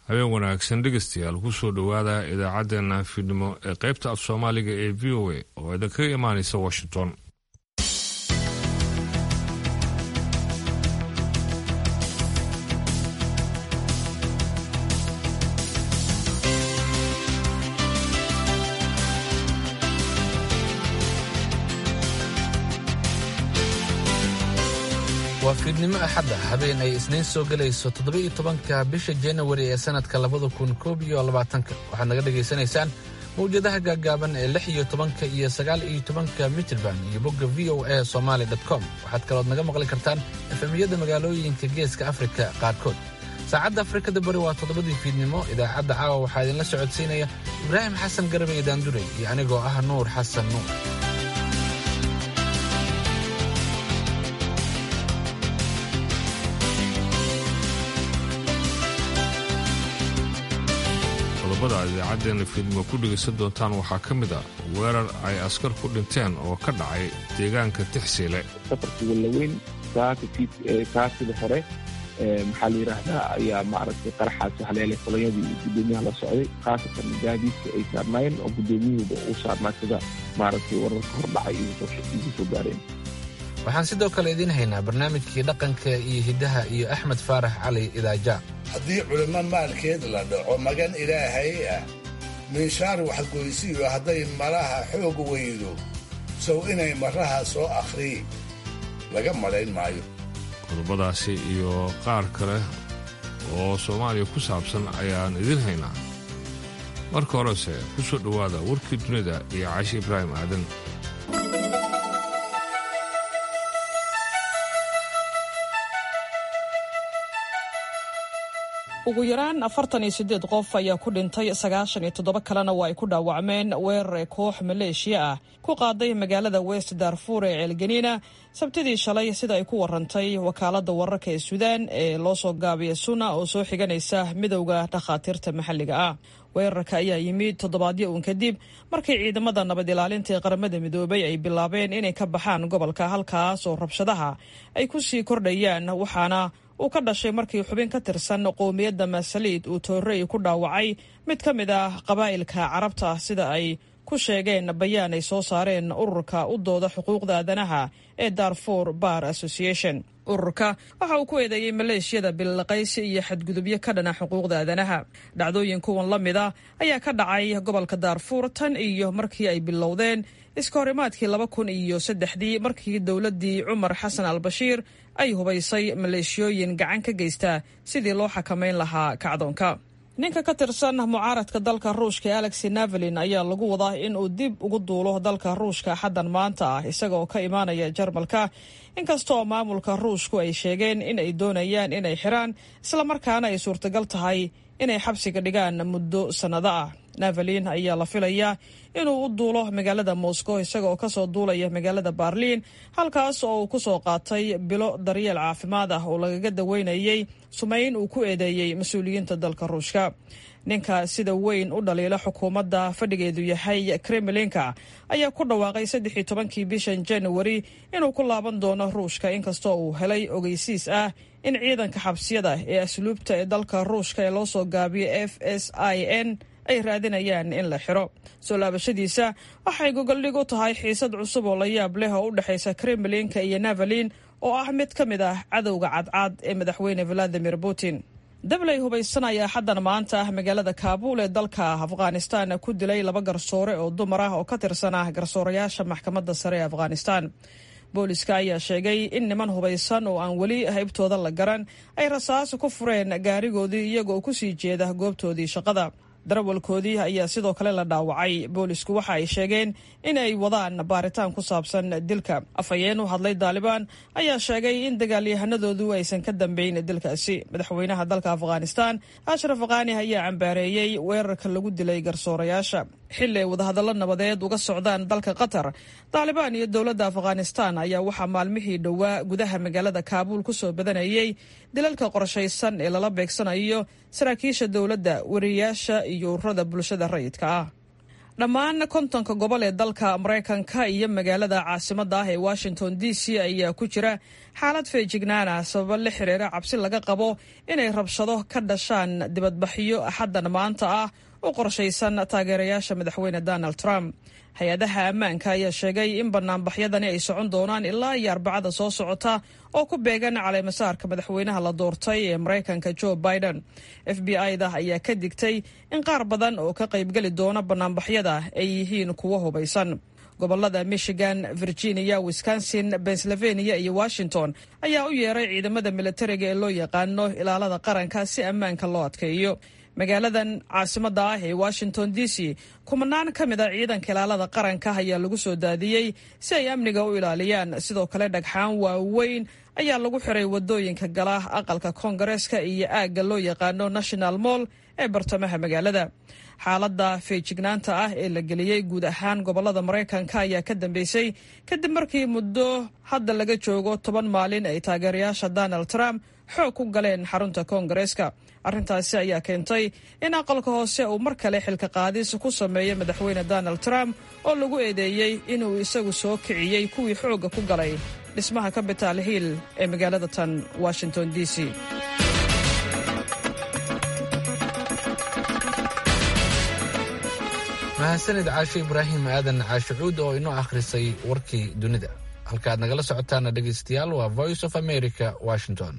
habeen wanaagsan dhegeystayaal kusoo dhowaada idaacaddeenna fiidnimo ee qaybta af soomaaliga ee v o a oo idinkaga imaanaysa washington waa fiidnimo axadda habeen ay isniin soo gelayso toddoba-iyo tobanka bisha januari ee sannadka labada kun koob iyo labaatanka waxaad naga dhegaysanaysaan mawjadaha gaaggaaban ee lix iyo tobanka iyo sagaal iyo tobanka mitrband iyo bogga v o a somaali com waxaad kalood naga maqli kartaan efemiyada magaalooyinka geeska afrika qaarkood saacadda afrikada bari waa toddobadii fiidnimo idaacadda caawa waxaa idinla socodsiinaya ibraahim xasan garbe iyo daanduray iyo anigoo ah nuur xasan nuur qodobada aad idaacaddeena fiidnimo ku dhegaysan doontaan waxaa ka mid a weerar ay askar ku dhinteen oo ka dhacay deegaanka tixsiile safarka wallaweyn kaasida hore maxaa la yidhaahdaa ayaa maaragtay qaraxaasi haleelay kolonyadii iyo guddoomiyaha la socday khaasatan gaadiidka ay saarnaayeen oo guddoomiyahuba uu saarnaa sida maaragtay wararka hordhacay igu soo gaareen waxaan sidoo kale idiin haynaa barnaamijkii dhaqanka iyo hiddaha iyo axmed faarax cali idaaja haddii culimmo maalkeed la dhaco magan ilaahay ah minshaar waxgoysiyo hadday malaha xoog weydo sow inay maraha soo akhrii laga malayn maayo qodobadaasi iyo qaar kale oo soomaaliya ku saabsan ayaan idiin haynaa marka horese ku soo dhowaada warkii dunida iyo caashi ibraahim aadan ugu yaraan afartan iyo siddeed qof ayaa ku dhintay sagaashan iyo toddoba kalena waa ay ku dhaawacmeen weerar koox maleeshiya ah ku qaaday magaalada west darfuur ee ceelganiina sabtidii shalay sida ay ku warantay wakaaladda wararka ee suudaan ee loo soo gaabiya suna oo soo xiganaysa midowda dhakhaatiirta maxalliga ah weerarka ayaa yimid toddobaadyo uun kadib markii ciidamada nabad ilaalinta ee qaramada midoobay ay bilaabeen inay ka baxaan gobolka halkaas oo rabshadaha ay ku sii kordhayaan waxaana uu ka dhashay markii xubin ka tirsan qowmiyadda masaliid uu toorey ku dhaawacay mid ka mid ah qabaa'ilka carabta sida ay ku sheegeen bayaan ay soo saareen ururka u dooda xuquuqda aadanaha ee darfur bar association ururka waxa uu ku eedeeyey maleeshiyada bilaqaysi iyo xadgudubyo ka dhana xuquuqda aadanaha dhacdooyin kuwan la mida ayaa ka dhacay gobolka daarfuur tan iyo markii ay bilowdeen iska horimaadkii laba kun iyo saddexdii markii dowladdii cumar xasan al bashiir ay hubaysay maleeshiyooyin gacan ka geysta sidii loo xakamayn lahaa kacdoonka ninka ka tirsan mucaaradka dalka ruushka ee alexi navalin ayaa lagu wadaa in uu dib ugu duulo dalka ruushka xaddan maanta ah isagaoo ka imaanaya jarmalka inkastooo maamulka ruushku ay sheegeen in ay doonayaan inay xiraan islamarkaana ay suurtagal tahay inay xabsiga dhigaan muddo sannado ah navalin ayaa la filayaa inuu u duulo magaalada moscow isaga oo kasoo duulaya magaalada barliin halkaas oo uu kusoo qaatay bilo daryeel caafimaad ah oo lagaga daweynayay sumayn uu ku eedeeyey mas-uuliyiinta dalka ruushka ninka sida weyn u dhaliila xukuumadda fadhigeedu yahay kremlinka ayaa ku dhawaaqay saddexii tobankii bishan januari inuu ku laaban doono ruushka inkastoo uu helay ogeysiis ah in ciidanka xabsiyada ee asluubta ee dalka ruushka ee loo soo gaabiyo f s i n ay raadinayaan in la xiro soo laabashadiisa waxay gogoldhig u tahay xiisad cusub oo la yaab leh oo u dhexaysa kremlinka iyo navalin oo ah mid ka mid ah cadowga cadcad ee madaxweyne valadimir putin dabley hubaysan ayaa xaddan maanta ah magaalada kaabuul ee dalka afghanistan ku dilay laba garsoore oo dumar ah oo ka tirsan ah garsoorayaasha maxkamadda sare ee afghanistan booliska ayaa sheegay in niman hubaysan oo aan weli haybtooda la garan ay rasaas ku fureen gaarigoodii iyagoo kusii jeeda goobtoodii shaqada darawalkoodii ayaa sidoo kale la dhaawacay boolisku waxa ay sheegeen in ay wadaan baaritaan ku saabsan dilka afhayeen u hadlay daalibaan ayaa sheegay in dagaalyahanadoodu aysan ka dambeyn dilkaasi madaxweynaha dalka afghanistan ashraf khani ayaa cambaareeyey weerarka lagu dilay garsoorayaasha xili ay wadahadallo nabadeed uga socdaan dalka qatar daalibaan iyo dowladda afghanistan ayaa waxaa maalmihii dhowaa gudaha magaalada kaabuul kusoo badanayey dilalka qorshaysan ee lala beegsanayo saraakiisha dowladda wariyayaasha iyo ururada bulshada rayidka ah dhammaan kontonka gobol ee dalka maraykanka iyo magaalada caasimadda ah ee washington d c ayaa ku jira xaalad feejignaan ah sababo la xiriira cabsi laga qabo inay rabshado ka dhashaan dibadbaxyo axaddan maanta ah u qorshaysan taageerayaasha madaxweyne donald trump hay-adaha ammaanka ayaa sheegay in banaanbaxyadani ay socon doonaan ilaa iyo arbacada soo socota oo ku beegan caleemasaarka madaxweynaha la doortay ee maraykanka joe biden f b i da ayaa ka digtay in qaar badan oo ka qaybgeli doona banaanbaxyada ay yihiin kuwo hubaysan gobolada michigan virginia wisconsin pennsylvania iyo washington ayaa u yeeray ciidamada militariga ee loo yaqaano ilaalada qaranka si ammaanka loo adkeeyo magaaladan caasimadda ah ee washington d c kumanaan ka mid a ciidanka ilaalada qaranka ayaa lagu soo daadiyey si ay amniga u ilaaliyaan sidoo kale dhagxaan waaweyn ayaa lagu xiray wadooyinka gala aqalka koongareeska iyo aagga loo yaqaano national moll ee bartamaha magaalada xaaladda feejignaanta ah ee la geliyey guud ahaan gobolada maraykanka ayaa ka dambeysay kadib markii muddo hadda laga joogo toban maalin ay taageerayaasha donald trump xoog ku galeen xarunta koongareeska arrintaasi ayaa keentay in aqalka hoose uu mar kale xilka qaadis ku sameeyo madaxweyne donald trump oo lagu eedeeyey inuu isagu soo kiciyey kuwii xoogga ku galay dhismaha capital hill ee magaalada tan washington d c mahadsanid caashe ibraahim aadan caashicuud oo inoo akhrisay warkii dunida halkaaad nagala socotaana dhegeystayaal waa voice of america washington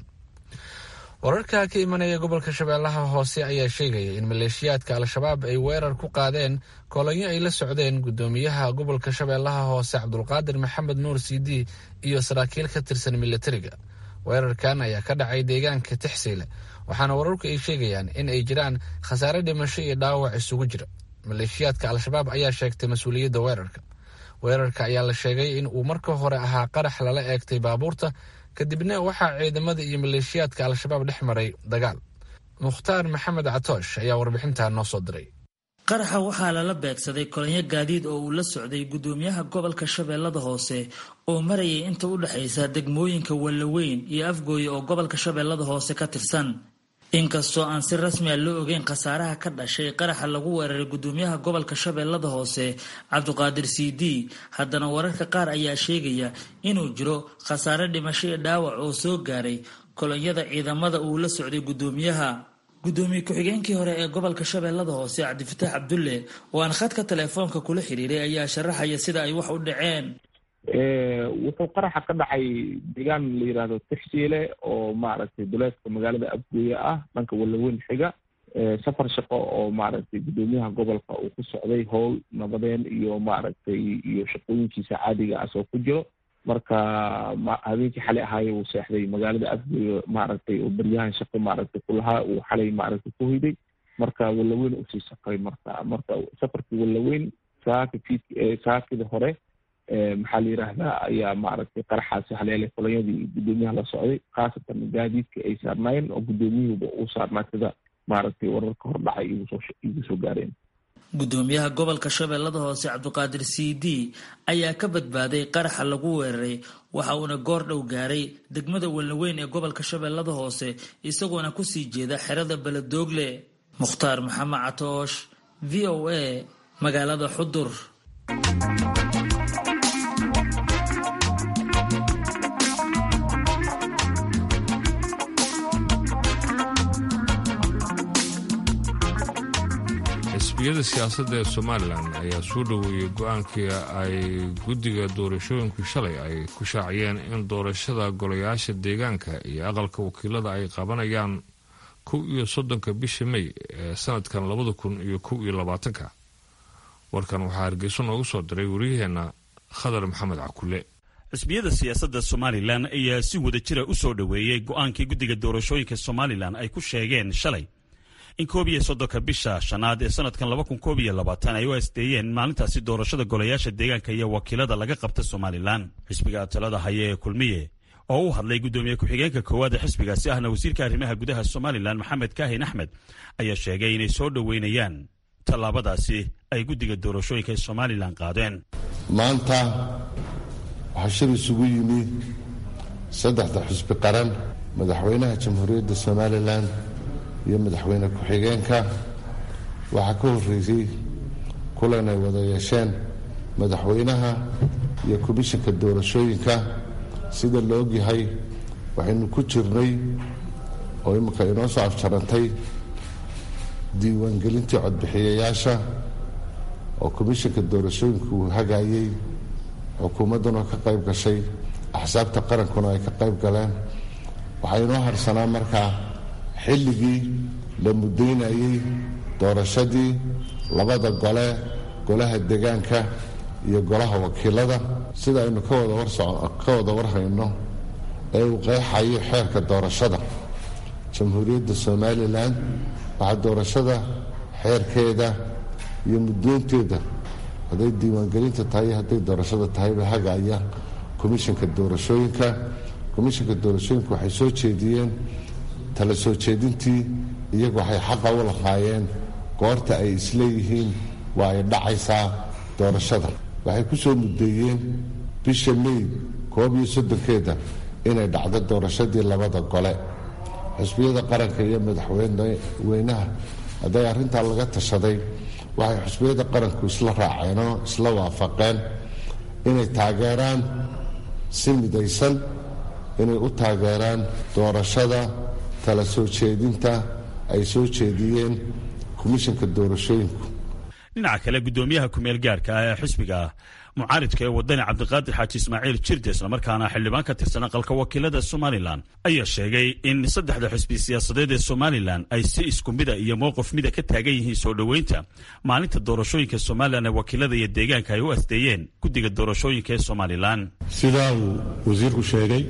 wararka ka imanaya gobolka shabeellaha hoose ayaa sheegaya in maleeshiyaadka al-shabaab ay weerar ku qaadeen kolonyo ay la socdeen guddoomiyaha gobolka shabeellaha hoose cabdulqaadir maxamed nuur cd iyo saraakiil ka tirsan militariga weerarkan ayaa ka dhacay deegaanka tixsiile waxaana wararku ay sheegayaan in ay jiraan khasaare dhimasho iyo dhaawac isugu jira maleeshiyaadka al-shabaab ayaa sheegtay mas-uuliyadda weerarka weerarka ayaa la sheegay in uu marka hore ahaa qarax lala eegtay baabuurta kadibna waxaa ciidamada iyo maleeshiyaadka al-shabaab dhex maray dagaal mukhtaar maxamed catoosh ayaa warbixintaa noo soo diray qaraxa waxaa lala beegsaday kolonyo gaadiid oo uu la socday guddoomiyaha gobolka shabeellada hoose oo marayay inta u dhexaysa degmooyinka wallaweyn iyo afgooye oo gobolka shabeellada hoose ka tirsan inkastoo aan si rasmi a loo ogeyn khasaaraha ka dhashay qaraxa lagu weeraray guddoomiyaha gobolka shabeellada hoose cabdiqaadir c d haddana wararka qaar ayaa sheegaya inuu jiro khasaare dhimasho iyo dhaawac oo soo gaaray kolonyada ciidamada uu la socday guddoomiyaha guddoomiye ku-xigeenkii hore ee gobolka shabeellada hoose cabdifataax cabdulle oo aan khadka teleefoonka kula xiriiray ayaa sharaxaya sida ay wax u dhaceen wuxuu qaraxa ka dhacay deegaan la yidhaahdo tixsiile oo maaragtay duleedka magaalada afgooye ah dhanka wallaweyn xiga safar shaqo oo maaragtay guddoomiyaha gobolka uu ku socday howl nabadeen iyo maaragtay iyo shaqooyinkiisa caadiga ah soo ku jiro marka habeenkii xalay ahaaye uu seexday magaalada afgooye maaragtay oo baryahan shaqo maaragtay kulahaa uu xalay maaragtay ku hoyday marka wallaweyn usii safray marka marka safarkii wallaweyn saaka fiid saakida hore maxaa la yidhaahdaa ayaa maaragtay qaraxaasi haleelay kolonyadii guddoomiyaha la socday khaasatan gaadiidka ay saarnaayeen oo guddoomiyahuba uu saarnaa sida maaragtay wararka hordhacay igu soo gaareen guddoomiyaha gobolka shabeellada hoose cabdiqaadir c d ayaa ka badbaaday qaraxa lagu weeraray waxa uuna goor dhow gaaray degmada wallaweyn ee gobolka shabeellada hoose isagoona kusii jeeda xerada beledoogle mukhtaar maxamed catoosh v o a magaalada xudur xisbiyada siyaasadda ee somalilan ayaa soo dhoweeyey go-aankii ay guddiga doorashooyinku shalay ay ku shaaciyeen in doorashada golayaasha deegaanka iyo aqalka wakiilada ay qabanayaan kow iyo soddonka bisha mey ee sanadkan labada kun iyo kow iyo labaatanka warkan waxaa hargeyso noogu soo diray wariyaheenna khadar maxamed cakule xisbiyada siyaasadda somalilan ayaa si wada jira u soo dhoweeyey go-aankii guddiga doorashooyinka somalilan ay ku sheegeen shalay in koob iyo soddonka bisha shanaad ee sanadkan laba kun koob iyo labaatan ay u asdeeyeen maalintaasi doorashada golayaasha deegaanka iyo wakiilada laga qabta somalilan xisbiga talada haya ee kulmiye oo u hadlay guddoomiye ku-xigeenka koowaad ee xisbigaasi ahna wasiirka arrimaha gudaha somalilan maxamed kaahin axmed ayaa sheegay inay soo dhoweynayaan tallaabadaasi ay guddiga doorashooyinka ee somalilan qaadeen maanta waxaa shir isugu yimi saddexda xisbi qaran madaxweynaha jamhuuriyadda somalilan iyo madaxweyne ku-xigeenka waxaa ka horreysay kulan ay wada yeesheen madaxweynaha iyo komishanka doorashooyinka sida la ogyahay waxaynu ku jirnay oo imika inoo soo afjarantay diiwaangelintii codbixiyayaasha oo komishanka doorashooyinka uu hagaayey xukuumadduna ka qayb gashay axsaabta qarankuna ay ka qayb galeen waxaa inoo harsanaa markaa xilligii la muddaynayey doorashadii labada gole golaha degaanka iyo golaha wakiilada sida aynu ka wada warhayno ee uu qeexayo xeerka doorashada jamhuuriyadda somalilan waxaa doorashada xeerkeeda iyo muddoonteeda hadday diiwaangelinta tahay hadday doorashada tahayba hagaaya komishanka doorashooyinka komishanka doorashooyinka waxay soo jeediyeen tala soo jeedintii iyagu waxay xaqa u lahaayeen goorta ay isleeyihiin waa ay dhacaysaa doorashada waxay ku soo muddeeyeen bisha mey koob iyo soddonkeeda inay dhacdo doorashadii labada gole xusbiyada qaranka iyo madaxweynaha hadday arrintaa laga tashaday waxay xusbiyada qaranku isla raaceenoo isla waafaqeen inay taageeraan si midaysan inay u taageeraan doorashada tala soo jeedinta ay soo jeediyeen komishanka doorashooyinku dhinaca kale guddoomiyaha kumeel gaarka ah ee xisbiga mucaaridka ee wadani cabdiqaadir xaaji ismaaciil jirde islamarkaana xildhibaan ka tirsan aqalka wakiilada somalilan ayaa sheegay in saddexda xusbi siyaasadeed ee somalilan ay si isku mida iyo mowqif mida ka taagan yihiin soo dhoweynta maalinta doorashooyinka somalilan ee wakiilada iyo deegaanka ay u asdeeyeen guddiga doorashooyinka ee somalilan sidaa uu wasiirku sheegay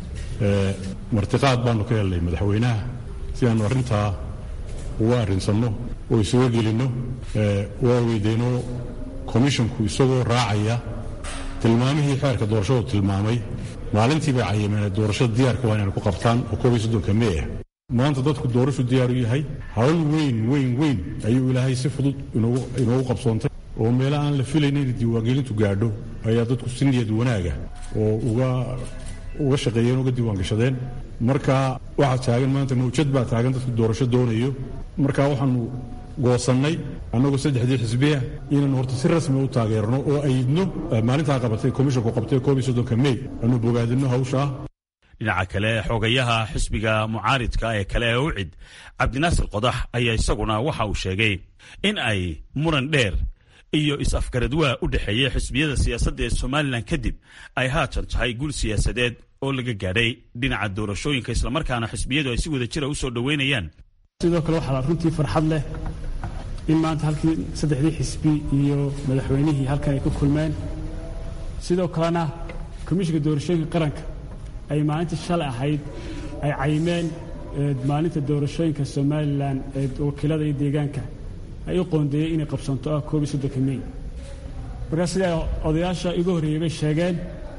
martiqaad baanu ka helnay madaxweynaha si aanu arrintaa uga arrinsanno oo isuga gelinno waa weydeenoo komishonku isagoo raacaya tilmaamihii xeerka doorashadu tilmaamay maalintii bay cayimeen doorashada diyaarka waa inaynu ku qabtaan oo koob iyo soddonka mey ah maanta dadku doorashu diyaar u yahay hawl weyn weyn weyn ayuu ilaahay si fudud inoogu qabsoontay oo meela aan la filayna inay diiwaangelintu gaadho ayaa dadku si niyad wanaaga oo uga uga shaqeeyeen uga diiwaangashadeen marka waxaa taagan maanta mawjad baa taagan dadku doorasho doonayo marka waxaanu goosannay annagoo saddexdii xisbiya inaanu horta si rasmi u taageerno oo ayidno maalintaa qabatay komishonku qabtay koob iyo soddonka mey aanu bogaadinno hawshaa dhinaca kale xogayaha xisbiga mucaaridka ee kale ee ucid cabdinaasir qodax ayaa isaguna waxa uu sheegay in ay muran dheer iyo is-afgaradwaa u dhexeeya xisbiyada siyaasadda ee somalilan kadib ay haatan tahay guul siyaasadeed oo laga gaadhay dhinaca doorashooyinka islamarkaana xisbiyadu ay si wada jira u soo dhoweynayaan sidoo kale waxaa runtii farxad leh in maanta halkii saddexdii xisbi iyo madaxweynihii halkan ay ku kulmeen sidoo kalena komishinka doorashooyinka qaranka ay maalintii shalay ahayd ay cayimeen maalinta doorashooyinka somalilan ee wakiilada iyo deegaanka ay u qoondeeyey inay qabsanto ah koob iyo soddonka mey markaa sida odayaasha igu horreeyey bay sheegeen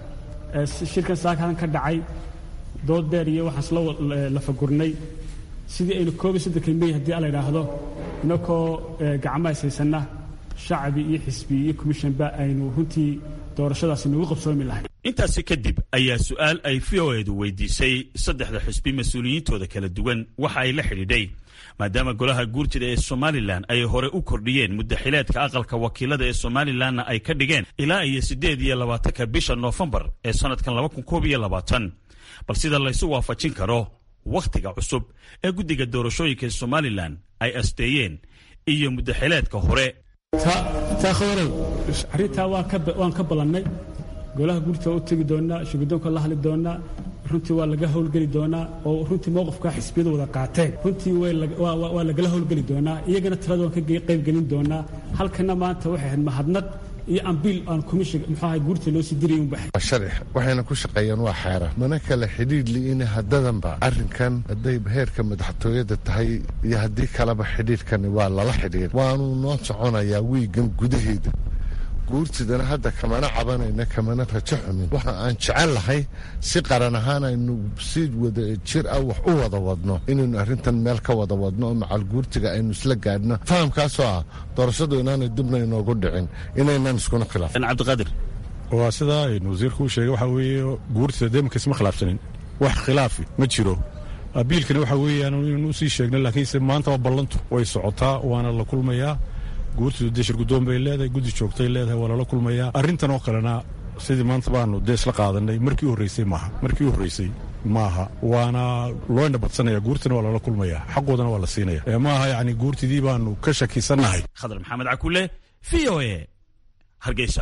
shirkan saakadan ka dhacay dood dheer iyo waxaan isla lafagurnay sidii aynu koob iyo soddonka mey haddii ala idhaahdo inakoo gacmaha ishaysanna shacbi iyo xisbi iyo commishanba aynu runtii doorashadaasi nagu qabsoomi lahay intaasi kadib ayaa su-aal ay v o edu weydiisay saddexda xusbi mas-uuliyiintooda kala duwan waxa ay la xidhiidhay maadaama golaha guurtida ee somalilan ay hore u kordhiyeen muddaxileedka aqalka wakiilada ee somalilanna ay ka dhigeen ilaa iyo siddeed iyo labaatanka bisha noofembar ee sannadkan laba kun koob iyo labaatan bal sida laysu waafajin karo wakhtiga cusub ee guddiga doorashooyinka ee somalilan ay asteeyeen iyo muddaxileedka hore taakhawarow arrintaa waan ka ballannay golaha guurta waa u tegi doonnaa shuguddoonka la hadli doonnaa runtii waa laga howlgeli doonaa oo runtii mowqifkaa xisbiyadu wada qaateen runtii waa lagala howlgeli doonaa iyagana talada waan ka qaybgelin doonaa halkana maanta waxay ahayd mahadnaq iyo ambiil aan komishin muxuu ahay guurta loo sii dirayay unbaxay sharix waxayna ku shaqeeyeen waa xeeran mana kale xidhiidh li'ina haddadanba arrinkan hadday heerka madaxtooyada tahay iyo haddii kaleba xidhiidhkani waa lala xidhiir waanuu noo soconayaa wiigan gudaheeda guurtidana hadda kamana cabanayna kamana rajo xumin waxa aan jecel lahay si qaran ahaan aynu si wada jir ah wax u wada wadno inaynu arrintan meel ka wada wadno oo macal guurtiga aynu isla gaadhno fahamkaasoo ah doorashadu inaanay dibna inoogu dhicin inaynaan iskuna khilaafin cabdiqaadir waa sidaa aynu wasiirku u sheegay waxaa weeye guurtida deemanka isma khilaafsanin wax khilaafi ma jiro abiilkana waxa weeyaan inaynu usii sheegno laakiinse maantaba ballantu way socotaa waana la kulmayaa guurtidu dee shirguddoon bay leedahay guddi joogtay leedahay waa lala kulmayaa arrintan oo kalena sidii maanta baanu dee isla qaadanay markii u horreysay maaha markii u horreysay maaha waana loo indhabadsanaya guurtina waa lala kulmaya xaqoodana waa la siinaya maaha yacni guurtidii baanu ka shakisannahay khadar maxamed cakule v o e hargeysa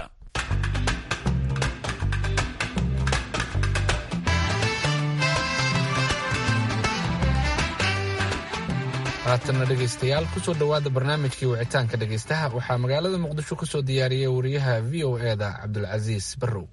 haatanna dhegaystayaal kusoo dhowaada barnaamijkii wicitaanka dhegaystaha waxaa magaalada muqdisho kusoo diyaariyey wariyaha v o e da cabdulcasiis barrow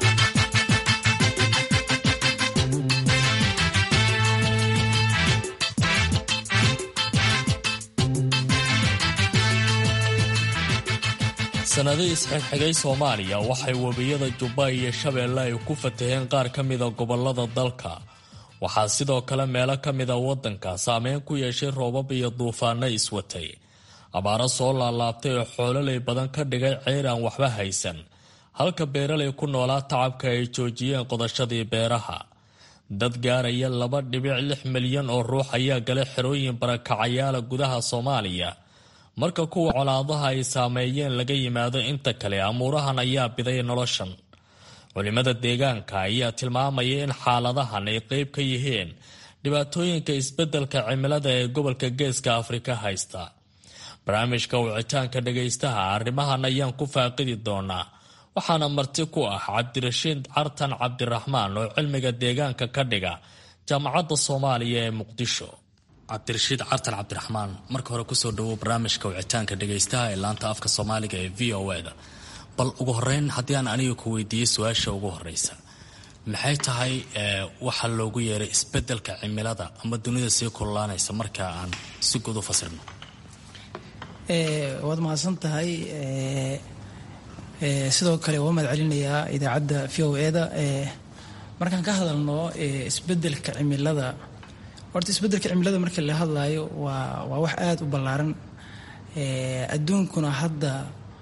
sanadihii isxigxigay soomaaliya waxay webiyada jubba iyo shabeelle ay ku fataheen qaar ka mida gobolada dalka waxaa sidoo kale meelo ka mida waddanka saameyn ku yeeshay roobab iyo duufaano iswatay abaaro soo laalaabtay oo xoololay badan ka dhigay ceyr aan waxba haysan halka beeralay ku noolaa tacabka ay joojiyeen qodashadii beeraha dad gaaraya laba dhibic lix milyan oo ruux ayaa galay xerooyin barakacayaala gudaha soomaaliya marka kuwa colaadaha ay saameeyeen laga yimaado inta kale amuurahan ayaa biday noloshan culimada deegaanka ayaa tilmaamaya in xaaladahan ay qeyb ka yihiin dhibaatooyinka isbeddelka cimilada ee gobolka geeska afrika haysta barnaamijka wicitaanka dhagaystaha arrimahan ayaan ku faaqidi doonaa waxaana marti ku ah cabdirashiid cartan cabdiraxmaan oo cilmiga deegaanka ka dhiga jaamacadda soomaaliya ee muqdisho cabdirashiid cartan cabdiraxmaan marka hore kusoo dhawow barnaamijka wicitaanka dhagaystaha ee laanta afka soomaaliga ee v o e da bal ugu horeyn haddii aan aniga ku weydiiyo su-aasha ugu horeysa maxay tahay waxa loogu yeeray isbedelka cimilada ama dunida sii kululaanaysa marka aan si guud u fasirno waad mahadsan tahay sidoo kale waa mahad celinayaa idaacadda v o e da markaan ka hadalno isbedelka cimilada horta isbedelka cimilada markii la hadlayo waa waa wax aada u ballaaran adduunkuna hadda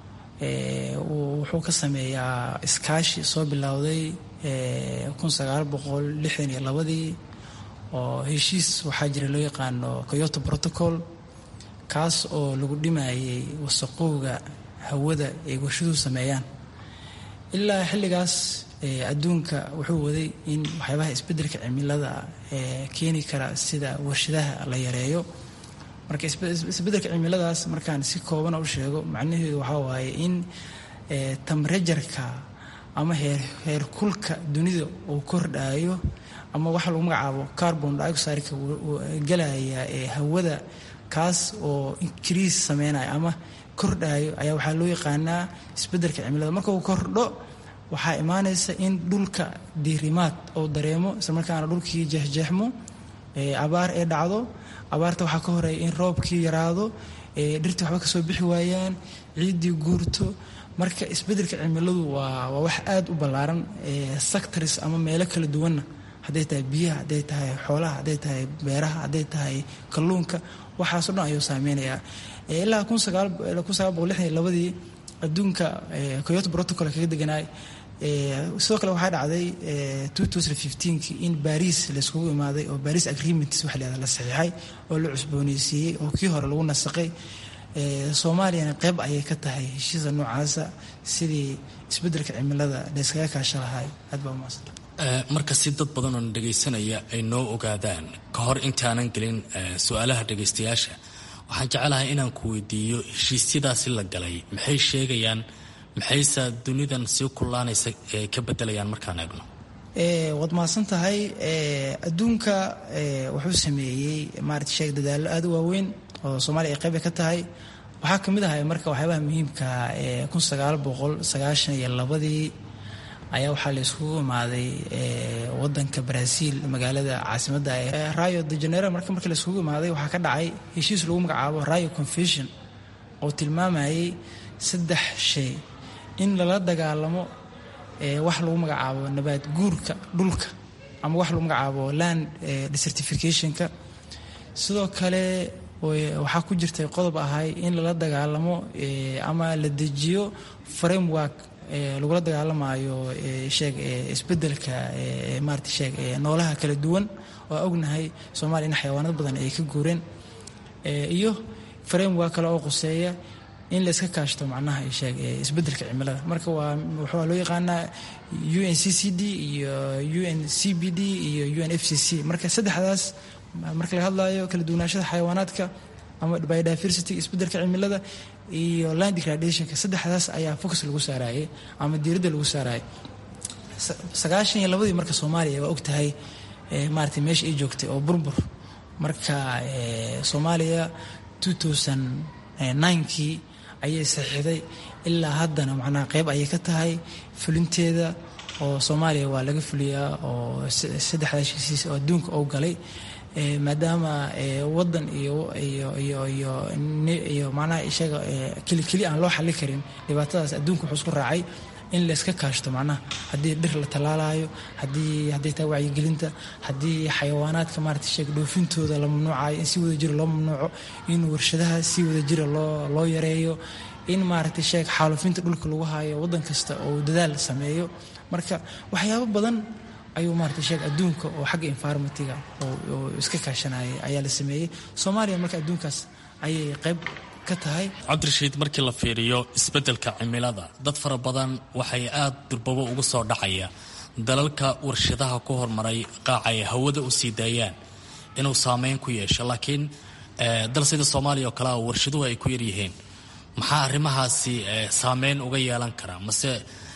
wuxuu ka sameeyaa iskaashi soo bilowday kun sagaal boqol lixdan iyo labadii oo heshiis waxaa jira loo yaqaano coyoto protocol kaas oo lagu dhimayay wasaqowga hawada ay warshaduhu sameeyaan ilaa xilligaas adduunka wuxuu waday in waxyaabaha isbeddelka cimilada keeni kara sida warshadaha la yareeyo marka isbeddelka cimiladaas markaan si koobana u sheego macnaheedu waxaa waaye in tamrejarka ama heerkulka dunida uu kordhaayo ama waxa lagu magacaabo carbon dioxideka galaya ee hawada kaas oo increase sameynaya ama kordhaayo ayaa waxaa loo yaqaanaa isbeddelka cimilada marka uu kordho waxaa imaanaysa in dhulka diirimaad uu dareemo islamarkaana dhulkii jeexjeexmo abaar ee dhacdo abaarta waxaa ka horeeya in roobkii yaraado dhirtii waxba kasoo bixi waayaan ciiddii guurto marka isbeddelka cimiladu waa waa wax aada u ballaaran sectors ama meelo kala duwanna hadday tahay biyaha hadday tahay xoolaha hadday tahay beeraha hadday tahay kalluunka waxaasoo dhan ayuu saameynayaa ilaa kun sagaal kun sagaal boqol lixdan iyo labadii adduunka coyoto protocol kaga deganaay sidoo kale waxaa dhacday ki in baris layskugu imaaday oo baris agreements waxa la la saxiixay oo la cusbooneysiiyey oo kii hore lagu nasaqay soomaaliyana qeyb ayay ka tahay heshiisa noocaasa sidii isbeddelka cimilada layskaga kaasha lahay aad baa umaasanta marka si dad badan oo dhagaysanaya ay noo ogaadaan ka hor intaanan gelin su-aalaha dhagaystayaasha waxaan jecelahay inaan ku weydiiyo heshiisyadaasi la galay maxay sheegayaan maxayse dunidan sii kullaanaysa ka bedelayaan markaan eegno waad mahadsan tahay adduunka wuxuu sameeyey maarata sheeg dadaallo aada u waaweyn oo soomaaliya ay qayba ka tahay waxaa ka mid ahay marka waxyaabaha muhiimka kun sagaal boqol sagaashan iyo labadii ayaa waxaa la iskugu imaaday wadanka brazil magaalada caasimadda rayo de janeiro marka markii la iskugu imaaday waxaa ka dhacay heshiis lagu magacaabo rayo confession oo tilmaamayay saddex shay in lala dagaalamo wax lagu magacaabo nabaad guurka dhulka ama wax lagu magacaabo land desertificationka sidoo kale waxaa ku jirtay qodob ahay in lala dagaalamo ama la dejiyo framework lagula dagaalamayo sheeg isbedelka maarata sheeg noolaha kala duwan oo ognahay soomaaliya in xayawaanad badan ay ka guureen iyo framework kale oo quseeya in la iska kaashto macnaha sheeg isbeddelka cimilada marka waa waxaa loo yaqaanaa u n c c d iyo u n c b d iyo u n f c c marka saddexdaas marka laga hadlayo kala duwanaashada xayawaanaadka ama biodiversity isbeddelka cimilada iyo land degradationka saddexdaas ayaa focus lagu saarayay ama diiradda lagu saarayay sagaashan iyo labadii marka soomaaliya waa ogtahay maaragtay meesha ay joogtay oo burbur marka soomaaliya kii ayay saxiixday ilaa haddana macnaha qeyb ayay ka tahay fulinteeda oo soomaaliya waa laga fuliyaa oo saddexdaas heshiis oo adduunka oo galay maadaama wadan iyo iyo iyo iyo iyo macnaha isaga keli keli aan loo xallin karin dhibaatadaas adduunka wuxuu isku raacay in layska kaashto macnaha haddii dhir la tallaalayo haddii hadday tahay wacyigelinta haddii xayawaanaadka maarata sheeg dhoofintooda la mamnuucayo in si wada jira loo mamnuuco in warshadaha si wada jira loo loo yareeyo in maaragtay sheeg xaalufinta dhulka lagu haayo waddan kasta oo dadaal sameeyo marka waxyaabo badan ayuu maarata sheeg adduunka oo xagga environmentiga oo iska kaashanayay ayaa la sameeyey soomaaliya marka adduunkaas ayay qayb cabdirashiid markii la fiiriyo isbeddelka cimilada dad fara badan waxay aad durbabo ugu soo dhacaya dalalka warshadaha ku hormaray qaacay hawada u sii daayaan inuu saameyn ku yeesho laakiin dal sida soomaaliya oo kale a warshaduhu ay ku yaryihiin maxaa arrimahaasi saameyn uga yeelan karaa mase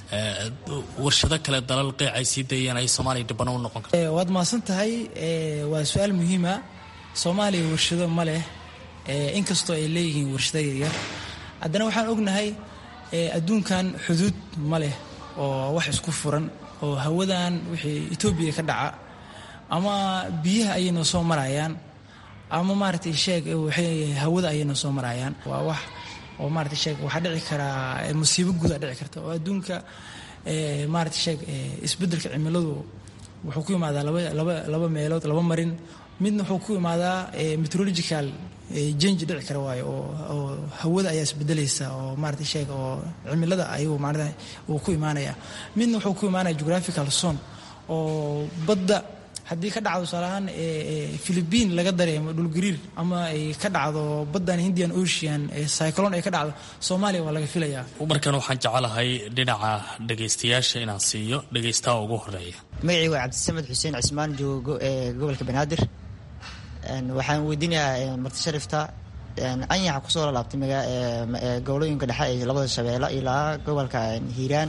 warshado kale dalal qeyc ay sii daeyeen ay soomaaliya dhibano u noqon karta waad mahadsan tahay waa su-aal muhiima soomaaliya warshado ma leh inkastoo ay leeyihiin warshado yaryar haddana waxaan ognahay adduunkan xuduud ma leh oo wax isku furan oo hawadan wixii etoobiya ka dhaca ama biyaha ayay noo soo marayaan ama maaragtay sheeg hawada ayay noo soo marayaan waa wax oo maaragtay sheeg waxaa dhici karaa musiibo guudaa dhici karta oo adduunka maaragtay sheeg isbeddelka cimiladu wuxuu ku yimaadaa laba laba laba meelood laba marin midna wuxuu ku imaadaa meteorological jange dhici kara waayo oo oo hawada ayaa isbedelaysa oo maarata sheeg oo cimilada ayuu maarata uu ku imaanaya midna wuxuu ku imaanaya geographical zone oo badda haddii ka dhacdo tusaalahaan philibiin laga dareemo dhulgariir ama ay ka dhacdo baddan hindian ocean cyclone ay ka dhacdo soomaaliya waa laga filayaa markan waxaan jecelahay dhinaca dhegaystayaasha inaan siiyo dhegaystaha ugu horeeya magacii waa cabdisamed xuseen cismaan joogo ee gobolka banaadir waxaan weydiinayaa marti sharifta anyaxa kusoo lalaabtay gobolooyinka dhexe ee labada shabeelle ilaa gobolka hiiraan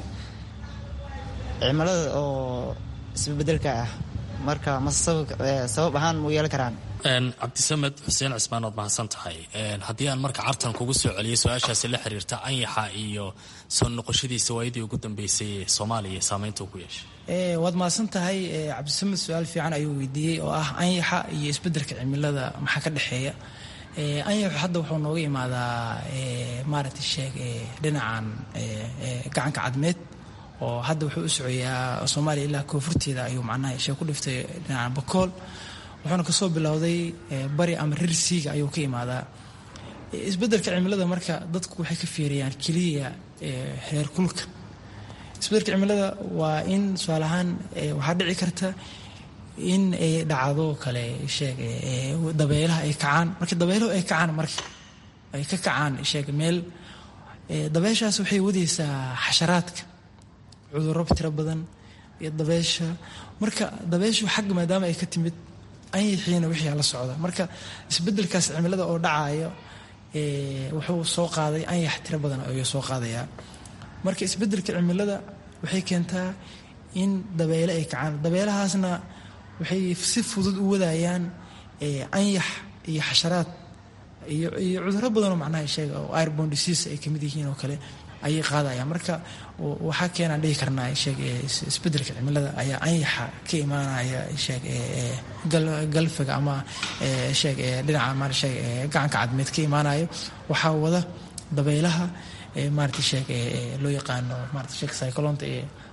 cimilada oo isbebedelka ah marka mase sabab ahaan mu yeelan karaan cabdisamed xuseen cismaan waad mahadsan tahay haddii aan marka cartan kugu soo celiyay su-aashaasi la xiriirta anyaxa iyo soo noqoshadiisa waayadii ugu dambeysay ee soomaaliya saameynta ku yeeshay waad mahadsan tahay cabdisamed su-aal fiican ayuu weydiiyey oo ah anyaxa iyo isbeddelka cimilada maxaa ka dhexeeya anyaxu hadda wuxuu nooga imaadaa maaragtay sheeg dhinacan gacanka cadmeed oo hadda wuxuu u socoyaa soomaaliya ilaa koonfurteeda ayuu macnaha sheeg ku dhiftay dhinacan bakool wuxuuna kasoo bilowday bari ama rirsiiga ayuu ka imaadaa isbeddelka cimilada marka dadku waxay ka fiiriyaan keliya heer kulka isbeddelka cimilada waa in tusaale ahaan waxaa dhici karta in ay dhacdo kale sheeg dabeelaha ay kacaan marka dabeelahu ay kacaan marka ay ka kacaan sheeg meel dabeeshaas waxay wadaysaa xasharaadka cudurro tiro badan iyo dabeesha marka dabeeshu xagga maadaama ay ka timid anyixiina wixii la socda marka isbeddelkaas cimilada oo dhacayo wuxuu soo qaaday anyax tiro badan ayuu soo qaadayaa marka isbeddelka cimilada waxay keentaa in dabeele ay kacaan dabeelahaasna waxay si fudud u wadayaan anyax iyo xasharaad iyo iyo cudurro badanoo macnaha sheega oo airbon disease ay kamid yihiin oo kale ayay qaadayaan marka waxaa keenaan dhihi karnaa sheeg isbeddelka cimilada ayaa anyaxa ka imaanaya sheeg galfiga ama sheeg dhinaca ma sheeg gacanka cadmeed ka imaanayo waxaa wada dabeelaha maarata sheeg loo yaqaano maarata sheeg cyclonta ee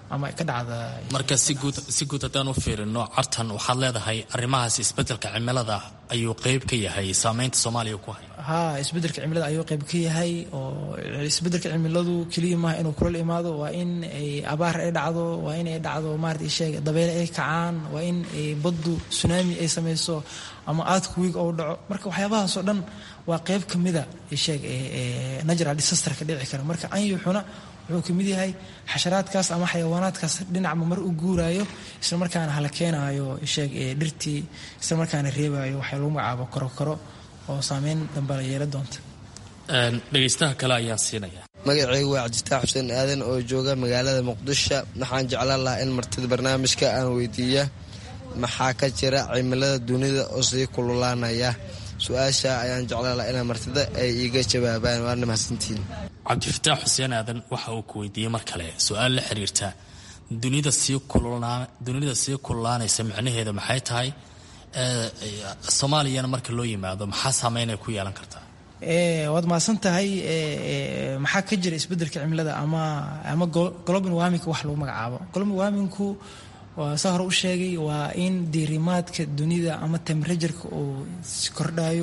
ama ka dhacda marka si guud si guud haddaan u fiirino cartan waxaad leedahay arrimahaas isbeddelka cimilada ayuu qeyb ka yahay saameynta soomaaliya ku haya haa isbeddelka cimilada ayuu qayb ka yahay oo isbeddelka cimiladu keliya maaha inuu kulal imaado waa in ay abaar ay dhacdo waa in ay dhacdo maarata isheeg dabeyle ay kacaan waa in ay baddu tsunami ay samayso ama aadku wiig ou dhaco marka waxyaabahaasoo dhan waa qayb ka mida isheeg natural disaster ka dhici kara marka anyuxuna wuxuu ka mid yahay xasharaadkaas ama xayawaanaadkaas dhinacma mar u guuraayo isla markaana hala keenaayo sheeg dhirtii isla markaana reebaayo waxaa lagu magacaabo korokoro oo saameyn dambe la yeela doonta dhegaystaha kale ayaan siinaya magacaygu waa cabdistaax xuseen aadan oo jooga magaalada muqdisho waxaan jeclaan lahaa in martida barnaamijka aan weydiiya maxaa ka jira cimilada dunida oo sii kululaanaya su-aasha ayaan jeclaan lahaa inaa martida ay iiga jawaabaan waana mahadsantiin cabdifataax xuseen aadan waxa uu ku weydiiyey mar kale su-aal la xiriirta dunida sii dunida sii kululaanaysa micnaheeda maxay tahay soomaaliyana marka loo yimaado maxaa saameynay ku yeelan kartaa waad mahadsan tahay maxaa ka jira isbeddelka cimilada ama ama global warming wax lagu magacaabo global warmingku waa saa hore u sheegay waa in diirimaadka dunida ama temperatureka uu kordhayo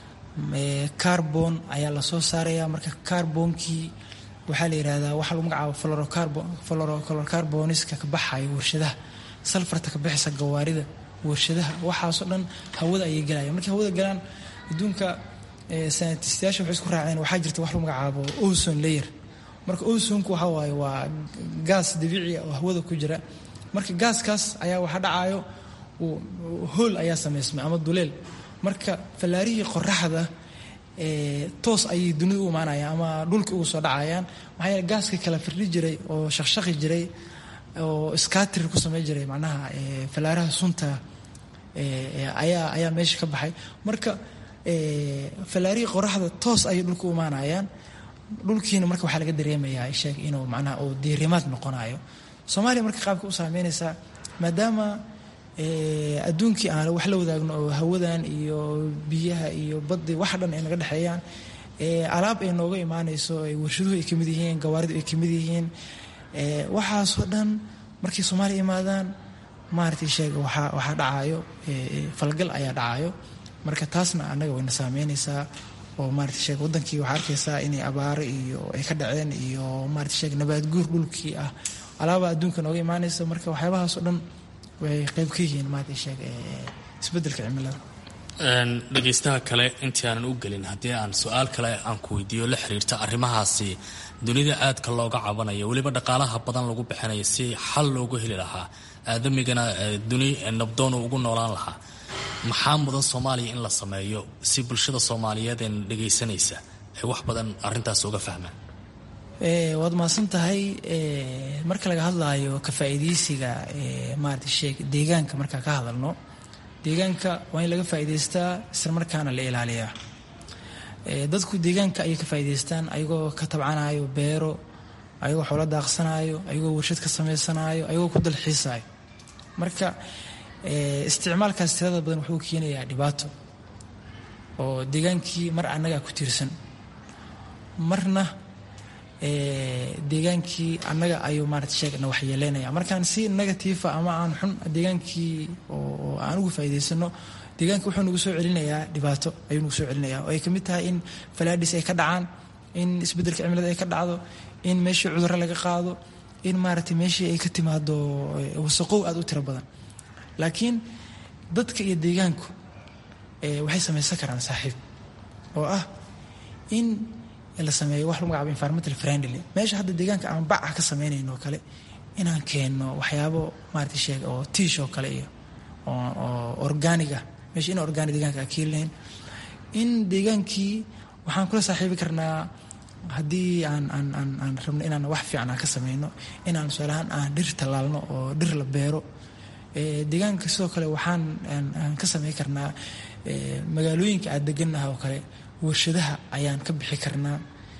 carbon ayaa lasoo saaraya marka carbonkii waxaa la yidhahdaa waxaa lagu magacaabo florocarboniska ka baxayo warshadaha salfarta ka bixisa gawaarida warshadaha waxaasoo dhan hawada ayay galaya markay hawada galaan adduunka sanatistayaasha waxay isku raaceen waxaa jirta wax lagu magacaabo ozone layer marka ozonku waxa waaye waa gaas dabiici oo hawada ku jira marka gaaskaas ayaa waxa dhacayo hool ayaa samaysmay ama duleel marka fallaarihii qoraxda toos ayay dunida u imaanayaan ama dhulka ugu soo dhacayaan maxaa yeele gaaska kala firdhi jiray oo shaqshaqi jiray oo skatrir ku samey jiray macnaha fallaaraha sunta ayaa ayaa meesha ka baxay marka fallaarihii qoraxda toos ayay dhulka u imaanayaan dhulkiina marka waxaa laga dareemayaa sheeg inuu macnaha uu diirimaad noqonayo soomaaliya marka qaabka u saameynaysaa maadaama adduunkii aan wax la wadaagno oo hawadan iyo biyaha iyo baddi wax dhan ay naga dhexeeyaan alaab ay nooga imaanayso warshaduhu ay kamid yihiin gawaaridu ay kamid yihiin waxaasoo dhan markay soomaaliya imaadaan maaragtay sheega waxaa waxaa dhacayo falgal ayaa dhacayo marka taasna annaga wayna saameynaysaa oo maarata sheeg wadankii waxaa arkaysaa inay abaaro iyo ay ka dhaceen iyo maarata sheeg nabaad guur dhulkii ah alaaba adduunka nooga imaanaysa marka waxyaabahaasoo dhan way qayb ka yihiin maarata sheeg isbeddelka cimilada dhegaystaha kale intii aanan u gelin haddii aan su-aal kale aan ku weydiiyo la xiriirta arrimahaasi dunida aadka looga cabanayo weliba dhaqaalaha badan lagu bixinayo si xal loogu heli lahaa aadamigana duni nabdoon ugu noolaan lahaa maxaa mudan soomaaliya in la sameeyo si bulshada soomaaliyeed ee dhegaysanaysa ay wax badan arintaas uga fahmaan waad mahadsan tahay marka laga hadlaayo ka faa'iidaysiga maarata sheeg deegaanka markaa ka hadalno deegaanka waa in laga faa'iidaystaa isla markaana la ilaaliyaa dadku deegaanka ayay ka faa'iidaystaan ayagoo ka tabcanayo beero ayagoo xoolo daaqsanayo ayagoo warshad ka samaysanaayo ayagoo ku dalxiisayo marka isticmaalkaas tirada badan wuxuu keenayaa dhibaato oo deegaankii mar annagaa ku tiirsan marna deegaankii annaga ayuu maarata sheegna waxyeeleynaya markaan si negatiifa ama aan xun deegaankii oo aan ugu faa'iidaysano deegaanka wuxuu nagu soo celinayaa dhibaato ayuu nagu soo celinaya oo ay ka mid tahay in falaadhis ay ka dhacaan in isbeddelka cimilada ay ka dhacdo in meeshii cudurro laga qaado in maaragtay meeshii ay ka timaado wasaqow aada u tiro badan laakiin dadka iyo deegaanku waxay samaysan karaan saaxiib oo ah in la sameeyo wax lagu magacaabo environmental friendly meesha hadda deegaanka aan baca ka sameynayno oo kale inaan keenno waxyaabo maarata sheeg oo tiish oo kale iyo oo organiga meesha in organic deegaanka aan keelinayn in deegaankii waxaan kula saaxiibi karnaa haddii aan aan aan aan rabno inaan wax fiican aan ka sameyno inaan tusaalahaan aan dhir tallaalno oo dhir la beero deegaanka sidoo kale waxaan aan ka sameyn karnaa magaalooyinka aad degannaha oo kale warshadaha ayaan ka bixi karnaa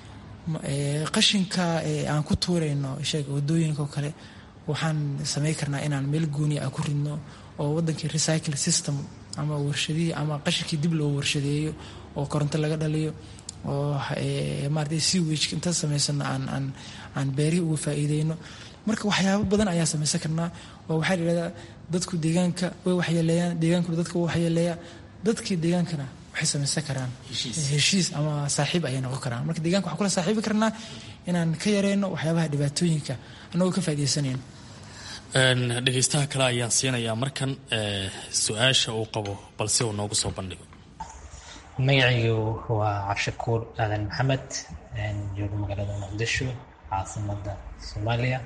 qashinka aan ku tuurayno sheeg wadooyinka oo kale waxaan sameyn karnaa inaan meel gooniya a ku ridno oo wadankii recycle system ama warshadihii ama qashinkii dib loo warshadeeyo oo koronto laga dhaliyo oo maarata sewage inta samaysano aan aan aan beerihii uga faa'iideyno marka waxyaabo badan ayaa samaysan karnaa oo waxaa layidhahdaa dadku deegaanka way waxyeeleeyaan deegaankuna dadka way waxyeeleeyaa dadkii deegaankana waxay samaysan karaan heshiis ama saaxiib ayay noqon karaan marka deeganka waxaan kula saaxiibi karnaa inaan ka yareyno waxyaabaha dhibaatooyinka annagoo ka faa'iidaysanayno dhegeystaha kale ayaan siinayaa markan su-aasha uu qabo balse uu noogu soo bandhigo magacaygu waa cabshakuur aadan maxamed joogo magaalada muqdisho caasimada soomaaliya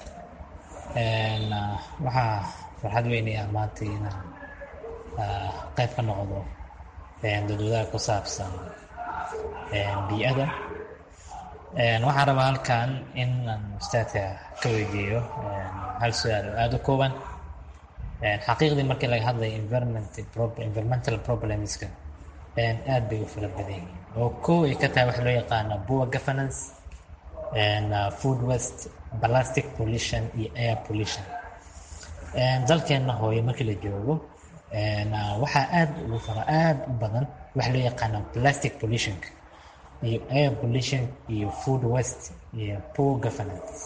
waxaa farxad weynaya maanta inaan qayb ka noqdo dadwadaha ku saabsan bii'ada waxaan rabaa halkan in aan ustaadka ka weydiiyo hal su-aal oo aada u kooban xaqiiqdii markii laga hadlayo environmental problemska aad bay u fara badan yihiin oo kow ay ka tahay waxa loo yaqaana poor governance food waste plastic pollution iyo air pollution dalkeenna hooye markii la joogo waxaa aad ugu fara aad u badan waxa loo yaqaana plastic pollutionka iyo air pollution iyo food waste iyo poor governance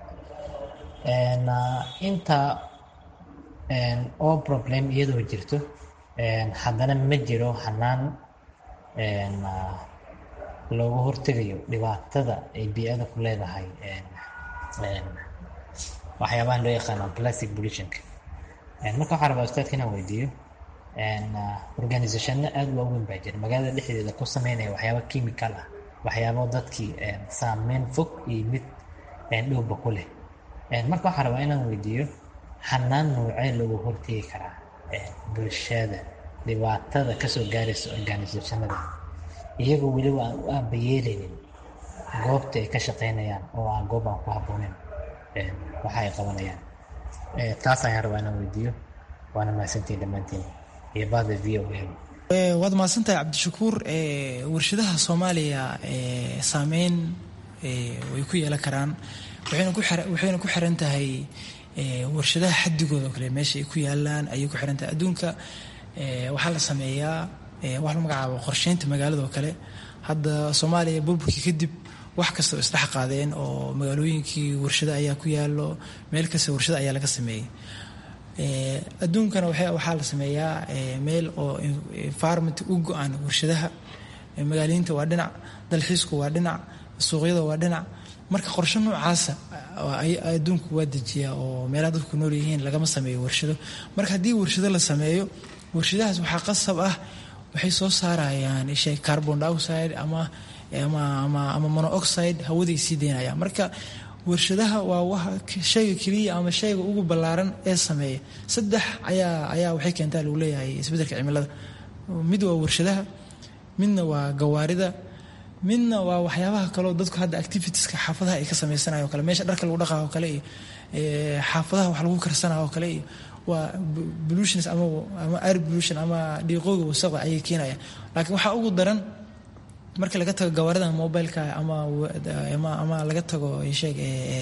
inta oo problem iyadoo jirto haddana ma jiro hanaan looga hortegayo dhibaatada ay bii-ada ku leedahay waxyaabahan loo yaqaano plastic pollutionka marka waxaa rabaa ustaadka inaan weydiiyo organisationno aada waaweyn baa jira magaalada dhexdeeda ku sameynaya waxyaaba chemical ah waxyaabo dadkii saameyn fog iyo mid dhowba ku leh marka waxaa rabaa inaan weydiiyo hanaan noocee looga hortegi karaa bulshada dhibaatada kasoo gaaraysa organisationada iyagoo weliba aan u aabayeeleynin goobta ay ka shaqeynayaan oo aan goob aan ku habbooneyn waxa ay qabanayaan taas ayaan rabaa inaan weydiiyo waana mahadsantiin dhammaantiin iyo bahda v o a waad mahadsantahay cabdishakuur warshadaha soomaaliya saameyn way ku yeelan karaan waxayna ku xiran tahay warshadaha xadigooda oo kale meesha ay ku yaalaan ayay ku xiran tahay adduunka waxaa la sameeyaa wax la magacaabo qorsheynta magaalada oo kale hadda soomaaliya burburkii kadib wax kasta oo isdhex qaadeen oo magaalooyinkii warshado ayaa ku yaalo meel kasta warshado ayaa laga sameeyey adduunkana waxaa la sameeyaa meel oo environment u go-an warshadaha magaaliyiinta waa dhinac dalxiisku waa dhinac suuqyada waa dhinac marka qorshe noocaasa adduunku waa dejiyaa oo meelaha dadku nool yihiin lagama sameeyo warshado marka haddii warshado la sameeyo warshadahaas waxaa qasab ah waxay soo saarayaan ishay carbon dioxide ama ama monooxide hawaday sii deynayaan marka warshadaha waa shayga keliya ama shayga ugu ballaaran ee sameeya saddex ayaa ayaa waxay keentaa lagu leeyahay isbeddelka cimilada mid waa warshadaha midna waa gawaarida midna waa waxyaabaha kaleo dadku hadda activitieska xaafadaha ay ka sameysanayo kale meesha dharka lagu dhaqayo kale iyo xaafadaha wax lagu karsanayo kale iyo waa pollutions ama ama air pollution ama dhiiqooga wasaqda ayay keenayaan laakiin waxaa ugu daran marka laga tago gawaarida mobileka ama ama laga tago sheeg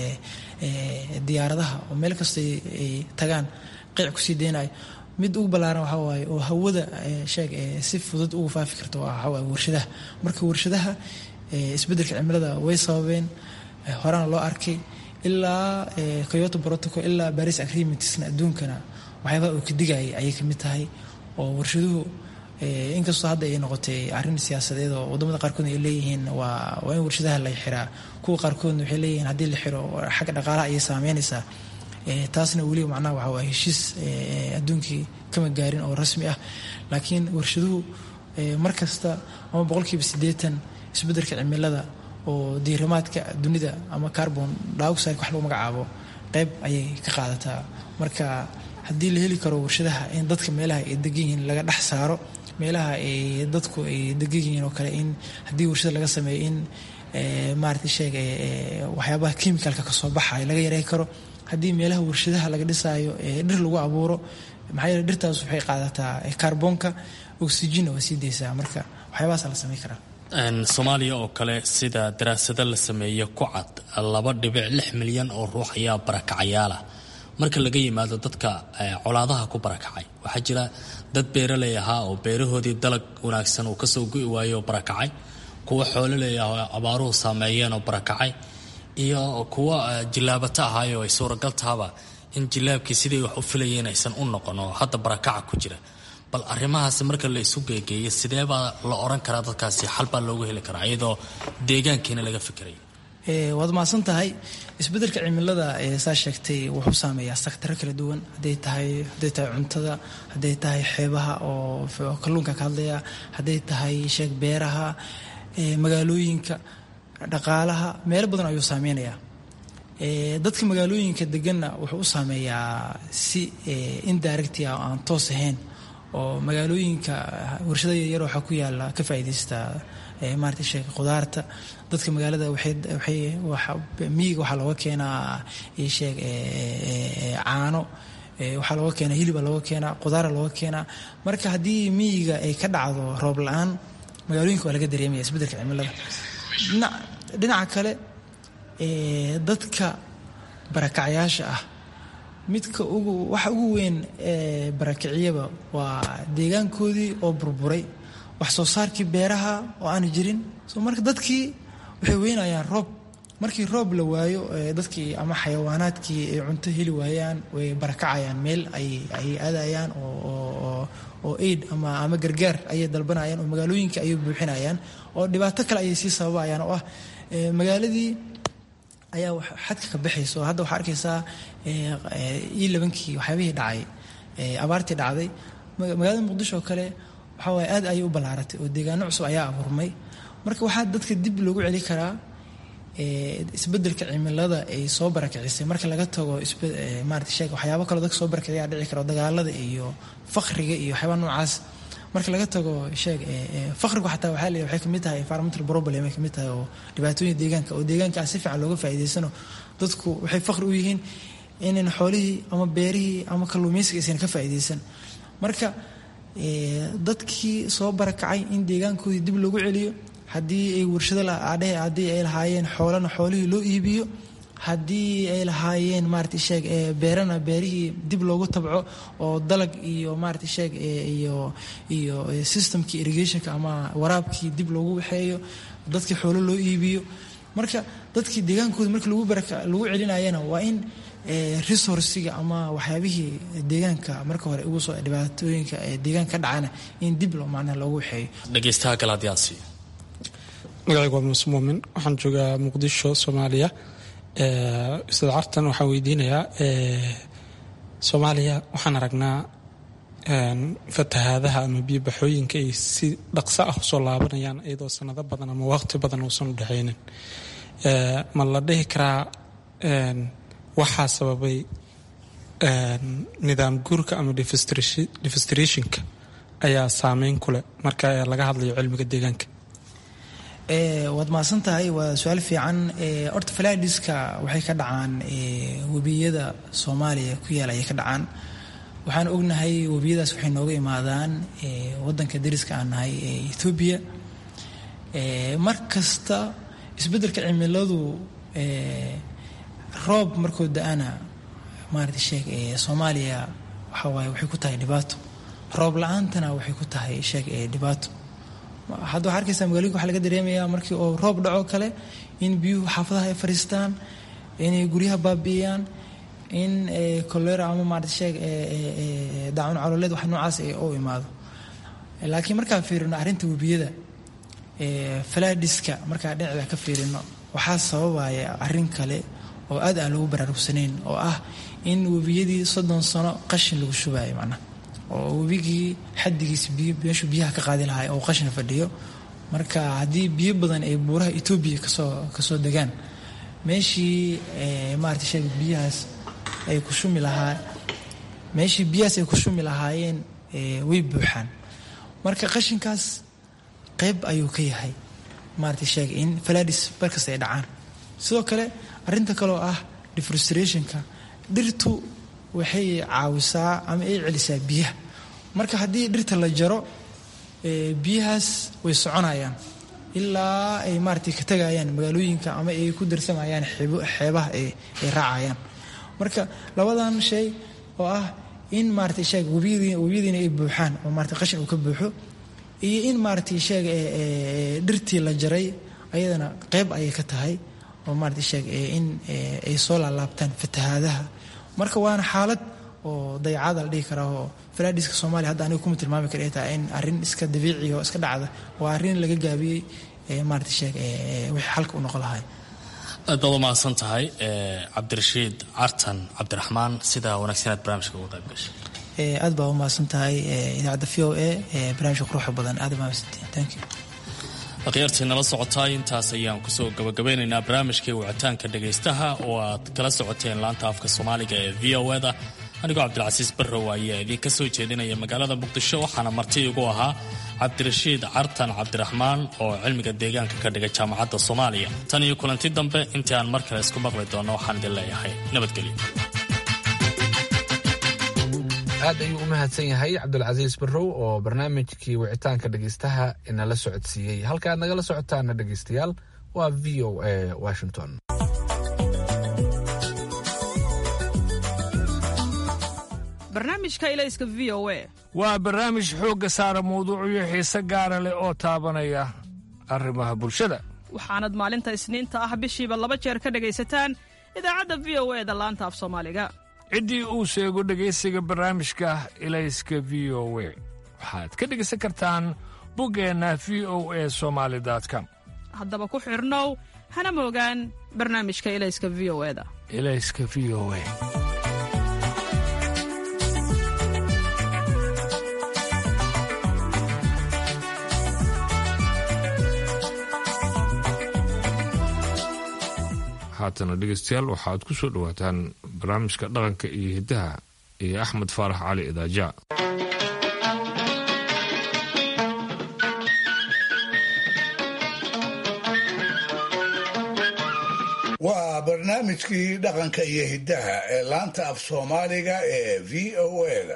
diyaaradaha oo meel kasta ay tagaan qeyc kusii deynayo mid ugu ballaaran waxaa waaye oo hawada sheeg si fudud ugu faafi karta waxaa waaye warshadaha marka warshadaha isbeddelka cimilada way sababeen horena loo arkay ilaa kyoto protocol ilaa paris agreementsna adduunkana waxyaabaha uu ka digayay ayay kamid tahay oo warshaduhu inkastoo hadda ay noqotay arrin siyaasadeed oo wadamada qaarkoodna ay leeyihiin waa waa in warshadaha la xiraa kuwa qaarkoodna waxay leeyihiin haddii la xiro xagga dhaqaalaha ayay saameynaysaa taasna weliba macnaha waxaa waa heshiis adduunkii kama gaarin oo rasmi ah laakiin warshaduhu mar kasta ama boqolkiiba siddeetan isbeddelka cimilada oo diirimaadka dunida ama carbon dioxide wax lagu magacaabo qeyb ayay ka qaadataa marka haddii la heli karo warshadaha in dadka meelaha ay degan yihiin laga dhex saaro meelaha ay dadku ay degan yihiin oo kale in haddii warshada laga sameeyo in maarata sheeg waxyaabaha chemicalka kasoo baxayo laga yareyn karo haddii meelaha warshadaha laga dhisaayo dhir lagu abuuro maxaa yeele dhirtaas waxay qaadataa kaarboonka oxygenna waa sii deysaa marka waxyaabahaasa la sameyn karaa soomaaliya oo kale sida daraasado la sameeye ku cad laba dhibic lix milyan oo ruux ayaa barakacayaala marka laga yimaado dadka colaadaha ku barakacay waxaa jira dad beeraley ahaa oo beerahoodii dalag wanaagsan uu kasoo go'i waayo oo barakacay kuwa xoololey ah oo abaaruhu saameeyeen oo barakacay iyo kuwa jilaabata ahaayo ay suuragal tahaba in jilaabkii sidii wax u filayeen aysan u noqon oo hadda barakaca ku jira bal arrimahaas marka la isu geegeeyo sidee baa la oran karaa dadkaasi xal baa loogu heli karaa iyadoo deegaankiina laga fikirayo waad mahadsan tahay isbeddelka cimilada saa sheegtay wuxuu saameeyaa saktaro kala duwan haday tahay hadday tahay cuntada hadday tahay xeebaha oo kalluunka ka hadlaya hadday tahay sheeg beeraha magaalooyinka dhaqaalaha meelo badan ayuu saameynayaa dadka magaalooyinka deganna wuxuu u saameeyaa si indirecti ah oo aan toos ahayn oo magaalooyinka warshada yaryar waxaa ku yaala ka faa'iidaysta maarata sheeg khudaarta dadka magaalada miyiga waxaa looga keenaa sheeg caano waxaa looga keenaa hiliba looga keenaa khudaara looga keenaa marka haddii miyiga ay ka dhacdo roob la-aan magaalooyinka waa laga dareemaya isbeddelka cimilada dhinaca kale dadka barakacyaasha ah midka ugu waxa ugu weyn ee barakiciyaba waa deegaankoodii oo burburay wax soo saarkii beeraha oo aan jirin so marka dadkii waxay weynayaan roob markii roob la waayo dadkii ama xayawaanaadkii ay cunto heli waayaan way barakacayaan meel ay aadayaan oo aid ama gargaar ayay dalbanayaan oo magaalooyinka ayay buuxinayaan oo dhibaato kale ayay sii sababayaan oo ah magaaladii ayaa xadka ka baxaysa oo hadda waxaa arkaysaa ii labankii waxyaabihii dhacay abaartii dhacday magaalada muqdisho oo kale waxaa waaye aad ayay u ballaaratay oo deegaano cusub ayaa abuurmay marka waxaa dadka dib loogu celi karaa isbeddelka cimilada ay soo barakicisay marka laga tago maarata sheeg waxyaabo kaloo dadka soo barakiciyaa dhici karo dagaalada iyo fakriga iyo waxyaaba noocaas marka laga tago sheeg fakrigu xataa waxaa leeyahay waxay kamid tahay environmental problem ay kamid tahay oo dhibaatooyin deegaanka oo deegaanka aan si fiican looga faa'iidaysano dadku waxay fakri u yihiin inan xoolihii ama beerihii ama kalluumaysiga aysan ka faa'iidaysan marka dadkii soo barakacay in deegaankoodii dib loogu celiyo haddii ay warshado adhehe haddii ay lahaayeen xoolana xoolihii loo iibiyo haddii ay lahaayeen maarata sheeg beerana beerihii dib loogu tabco oo dalag iyo maarata sheeg iyo iyo systemkii irrigationka ama waraabkii dib loogu waxeeyo dadkii xoolo loo iibiyo marka dadkii deegaankooda markii lagu baraka lagu celinayana waa in resourciga ama waxyaabihii deegaanka marka hore ugu soo dhibaatooyinka deegaanka ka dhacana in dib loo macnaha loogu waxeeyo dhegeystaha galaadyaasi magacaygu waa muuse muumin waxaan joogaa muqdisho soomaaliya ustaad cartan waxaan weydiinayaa soomaaliya waxaan aragnaa fatahaadaha ama biyobaxooyinka ay si dhaqso ah usoo laabanayaan iyadoo sanado badan ama waqti badan uusan u dhexaynin ma la dhihi karaa waxaa sababay nidaam guurka ama defistrationka ayaa saameyn ku leh marka laga hadlayo cilmiga deegaanka waad mahadsan tahay waa su-aal fiican horta falaadiska waxay ka dhacaan webiyada soomaaliya ku yaala ayay ka dhacaan waxaan ognahay webiyadaas waxay nooga imaadaan wadanka dariska aan nahay ee ethoobiya mar kasta isbeddelka cimiladu roob markoo da-ana maarata sheeg soomaaliya waxa waaye waxay ku tahay dhibaato roob la-aantana waxay ku tahay sheeg dhibaato hadda waxaa arkaysaa magaalooyinka waxaa laga dareemayaa markii oo roob dhaco kale in biyuhu xaafadaha ay fadhiistaan inay guryaha baabi'iyaan in kolera ama maarata sheeg daacun caloleed wax noocaas u imaado laakiin markaan fiirino arrinta webiyada falaadiska markaan dhinaceeda ka fiirino waxaa sababaya arrin kale oo aad aan loogu baraarugsanayn oo ah in webiyadii soddon sano qashin lagu shubayo macnaha oo webigii xadigiisa biyo meeshuu biyaha ka qaadi lahaa oo qashina fadhiyo marka haddii biyo badan ay buuraha etoobiya kasoo kasoo degaan meeshii maarata sheeg biyahaas ay ku shumi lahaa meeshii biyahaas ay ku shumi lahaayeen way buuxaan marka qashinkaas qayb ayuu ka yahay maarata sheeg in faladis barkasta ay dhacaan sidoo kale arrinta kaleoo ah defrustrationka dhirtu waxay caawisaa ama ay celisaa biyaha marka haddii dhirta la jaro biyahaas way soconayaan ilaa ay maaratay ka tegayaan magaalooyinka ama ay ku darsamayaan xeebaha ay raacayaan marka labadan shay oo ah in maaratay sheeg webiyadiina ay buuxaan oo maarata qashin uu ka buuxo iyo in maaratay sheeg dhirtii la jaray ayadana qayb ayay ka tahay oo maarata sheeg in ay soo laalaabtaan fatahaadaha marka waana xaalad oo dayacada la dhihi karaa oo falaadhiska soomaaliya hadda aniga kuma tilmaami kara tahay in arrin iska dabiiciga oo iska dhacda waa arrin laga gaabiyey maarata sheeg wixii xalka u noqon lahay aad baad u mahadsan tahay cabdirashiid cartan cabdiraxmaan sida wanaagsaneed barnaamijka uga qayb gashay aad baa u mahadsan tahay idaacadda v o a barnaamijka quruxda badan aad baa mahadsantihin thank you akhyaartii nala socotaay intaas ayaan kusoo gabagabeynaynaa barnaamijkii wicitaanka dhagaystaha oo aad kala socoteen laanta afka soomaaliga ee v o da anigoo cabdilcasiis barrow ayaa idinka soo jeedinaya magaalada muqdisho waxaana marti igu ahaa cabdirashiid cartan cabdiraxmaan oo cilmiga deegaanka ka dhigay jaamacadda soomaaliya tan iyo kulanti dambe intii aan mar kale isku maqli doonno waxaan idin leeyahay nabadgelyo aad ayuu u mahadsan yahay cabdulcasiis barrow oo barnaamijkii wicitaanka dhegaystaha inala socodsiiyey halka aad nagala socotaana dhegaystayaal waa v o a washington barnaamijka ilayska v o a waa barnaamij xoogga saara mawduucyo xiise gaara leh oo taabanaya arrimaha bulshada waxaanad maalinta isniinta ah bishiiba laba jeer ka dhegaysataan idaacadda v o e da laanta af soomaaliga ciddii uu sheego dhegaysiga barnaamijka ilayska v o we waxaad ka dhegaysan kartaan buggeenna v o e somaali com haddaba ku xidhnow hana moogaan barnaamijka ilayska v o e da ilayska v o e haatana dhegaystayaal waxaad ku soo dhowaataan barnaamijka dhaqanka iyo hiddaha iyo axmed faarax cali idaaja waa barnaamijkii dhaqanka iyo hiddaha ee laanta af soomaaliga ee v o da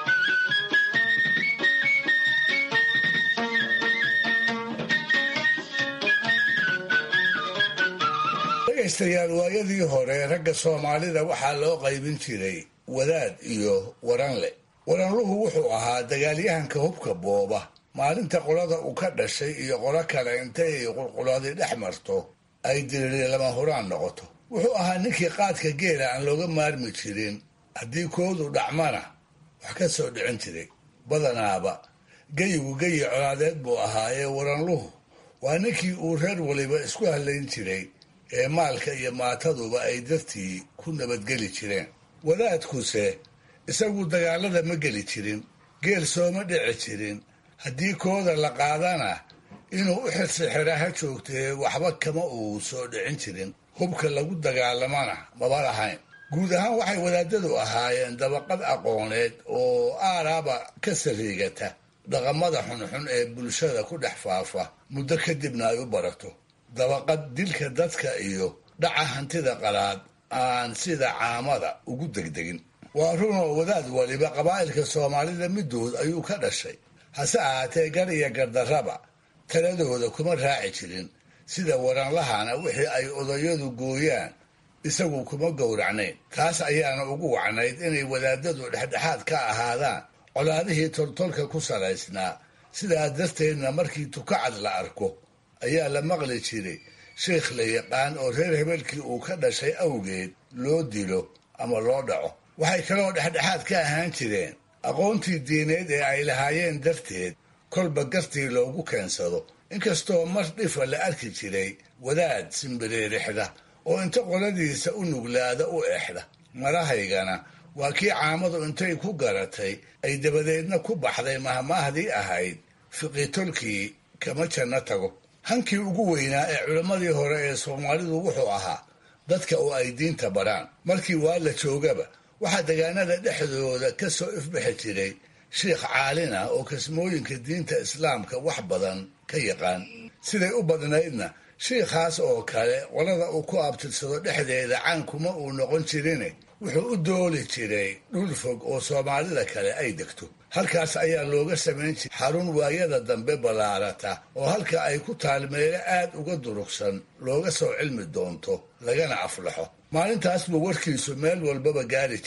dhegaystayaal waayadii hore ragga soomaalida waxaa loo qaybin jiray wadaad iyo waranle waranluhu wuxuu ahaa dagaalyahanka hubka booba maalinta qolada uu ka dhashay iyo qolo kale intay ay qulquladi dhex marto ay diriri lama huraan noqoto wuxuu ahaa ninkii qaadka geela aan looga maarmi jirin haddii koodu dhacmana wax ka soo dhicin jiray badanaaba geyigu geyi colaadeed buu ahaa ee waranluhu waa ninkii uu reer waliba isku hallayn jiray ee maalka iyo maataduba ay dartii ku nabadgeli jireen wadaadkuse isagu dagaalada ma geli jirin geel sooma dhici jirin haddii kooda la qaadana inuu u xirsixira ha joogtee waxba kama uu soo dhicin jirin hubka lagu dagaalamana maba lahayn guud ahaan waxay wadaadadu ahaayeen dabaqad aqooneed oo aaraaba ka sariigata dhaqamada xunxun ee bulshada ku dhex faafa muddo kadibna ay u barato dabaqad dilka dadka iyo dhaca hantida qalaad aan sida caamada ugu degdegin waa runoo wadaad waliba qabaa'ilka soomaalida middood ayuu ka dhashay hase ahaatee gar iyo gardarraba taladooda kuma raaci jirin sida waranlahana wixii ay odayadu gooyaan isagu kuma gowracnayn taas ayaana ugu wacnayd inay wadaadadu dhexdhexaad ka ahaadaan colaadihii toltolka ku salaysnaa sidaa darteedna markii tukacad la arko ayaa la maqli jiray sheikh la yaqaan oo reer hebelkii uu ka dhashay awgeed loo dilo ama loo dhaco waxay kaloo dhexdhexaad ka ahaan jireen aqoontii diineed ee ay lahaayeen darteed kolba gartii loogu keensado inkastoo mar dhifa la arki jiray wadaad simbireerixda oo inta qoladiisa u nuglaada u exda marahaygana waa kii caamadu intay ku garatay ay dabadeedna ku baxday mahmaahdii ahayd fiqitolkii kama janno tago hankii ugu weynaa ee culimmadii hore ee soomaalidu wuxuu ahaa dadka oo ay diinta baraan markii waa la joogaba waxaa degaanada dhexdooda ka soo ifbixi jiray sheikh caalin ah oo kasmooyinka diinta islaamka wax badan ka yaqaan siday u badnaydna shiikhaas oo kale qolada uu ku abtirsado dhexdeeda caankuma uu noqon jirine wuxuu u dooli jiray dhul fog oo soomaalida kale ay degto halkaas ayaa looga samayn jiray xarun waayada dambe ballaarata oo halka ay ku taal meelo aad uga durugsan looga soo cilmi doonto lagana aflaxo maalintaas buu warkiisu meel walbaba gaari jiray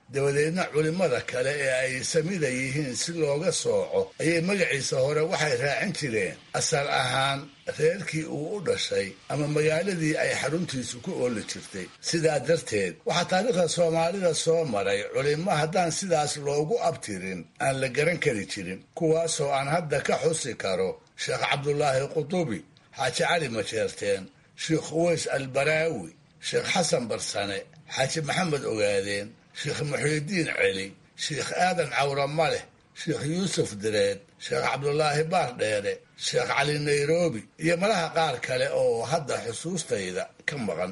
dabadeedna culimmada kale ee ay samida yihiin si looga sooco ayay magaciisa hore waxay raacin jireen asal ahaan reerkii uu u dhashay ama magaaladii ay xaruntiisu ku ooli jirtay sidaa darteed waxaa taariikhda soomaalida soo maray culimmo haddaan sidaas loogu abtirin aan la garan kari jirin kuwaasoo aan hadda ka xusi karo sheekh cabdulaahi qutubi xaaji cali majeerteen sheekh uweys albaraawi sheekh xasan barsane xaaji maxamed ogaadeen sheekh muxiidiin celi sheekh aadan cawra maleh sheekh yuusuf direed sheekh cabdulaahi baar dheere sheekh cali nairobi iyo malaha qaar kale oo hadda xusuustayda ka maqan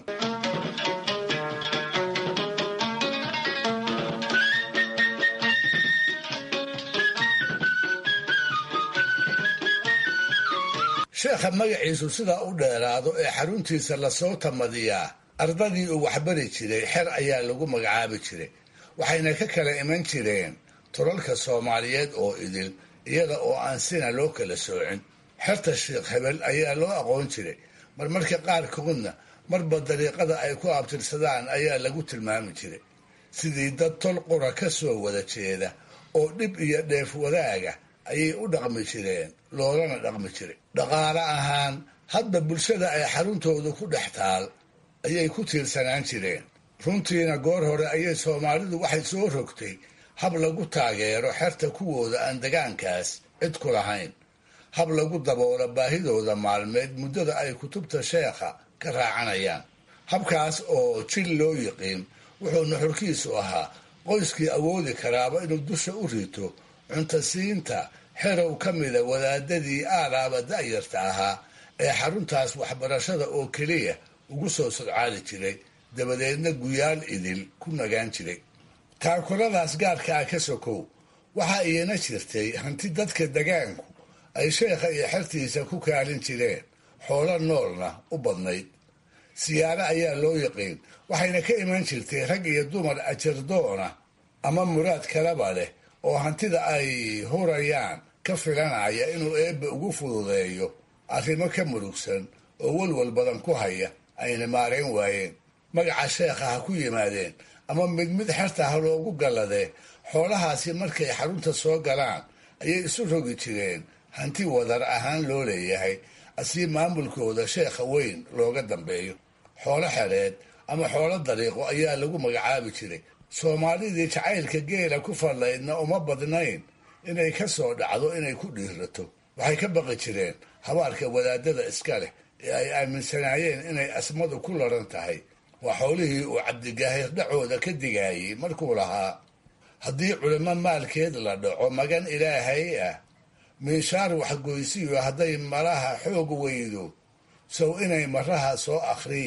sheekha magaciisu sidaa u dheeraado ee xaruntiisa lasoo tamadiyaa ardadii uu waxbari jiray xer ayaa lagu magacaabi jiray waxayna ka kala iman jireen tolalka soomaaliyeed oo idil iyada oo aan sina loo kala soocin xerta sheekh hebel ayaa loo aqoon jiray marmarka qaarkoodna marba dariiqada ay ku abtirsadaan ayaa lagu tilmaami jiray sidii dad tol qura ka soo wada jeeda oo dhib iyo dheef wadaaga ayay u dhaqmi jireen loolana dhaqmi jiray dhaqaale ahaan hadba bulshada ay xaruntoodu ku dhex taal ayay ku tiirsanaan jireen runtiina goor hore ayay soomaalidu waxay soo rogtay hab lagu taageero xerta kuwooda aan degaankaas cid ku lahayn hab lagu daboolo baahidooda maalmeed muddada ay kutubta sheekha ka raacanayaan habkaas oo jil loo yiqiin wuxuu nuxurkiisu ahaa qoyskii awoodi karaaba inuu dusha u rito cuntasiinta xerow ka mida wadaadadii aalaaba da'yarta ahaa ee xaruntaas waxbarashada oo keliya ugu soo sodcaali jiray dabadeedna guyaal idil ku nagaan jiray taakuladaas gaarka ah ka sokow waxaa iyana jirtay hanti dadka degaanku ay sheekha iyo xertiisa ku kaalin jireen xoolo noolna u badnayd siyaaro ayaa loo yaqiin waxayna ka iman jirtay rag iyo dumar ajardoona ama muraad kalaba leh oo hantida ay hurayaan ka filanaya inuu eebbe ugu fududeeyo arrimo ka murugsan oo walwal badan ku haya ayna maarayn waayeen magaca sheekha ha ku yimaadeen ama mid mid xerta ha loogu galladee xoolahaasi markay xarunta soo galaan ayay isu rogi jireen hanti wadar ahaan loo leeyahay asii maamulkooda sheekha weyn looga dambeeyo xoolo xereed ama xoolo dariiqo ayaa lagu magacaabi jiray soomaalidii jacaylka geela ku fallaydna uma badnayn inay ka soo dhacdo inay ku dhiirato waxay ka baqi jireen habaarka wadaadada iska leh ee ay aaminsanaayeen inay asmadu ku laran tahay waa xoolihii uu cabdigaahir dhacooda ka digaayey markuu lahaa haddii culimo maalkeed la dhaco magan ilaahay ah miishaar waxgoysiyo hadday malaha xoog weydo sow inay maraha soo akhrii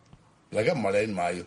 laga malayn maayo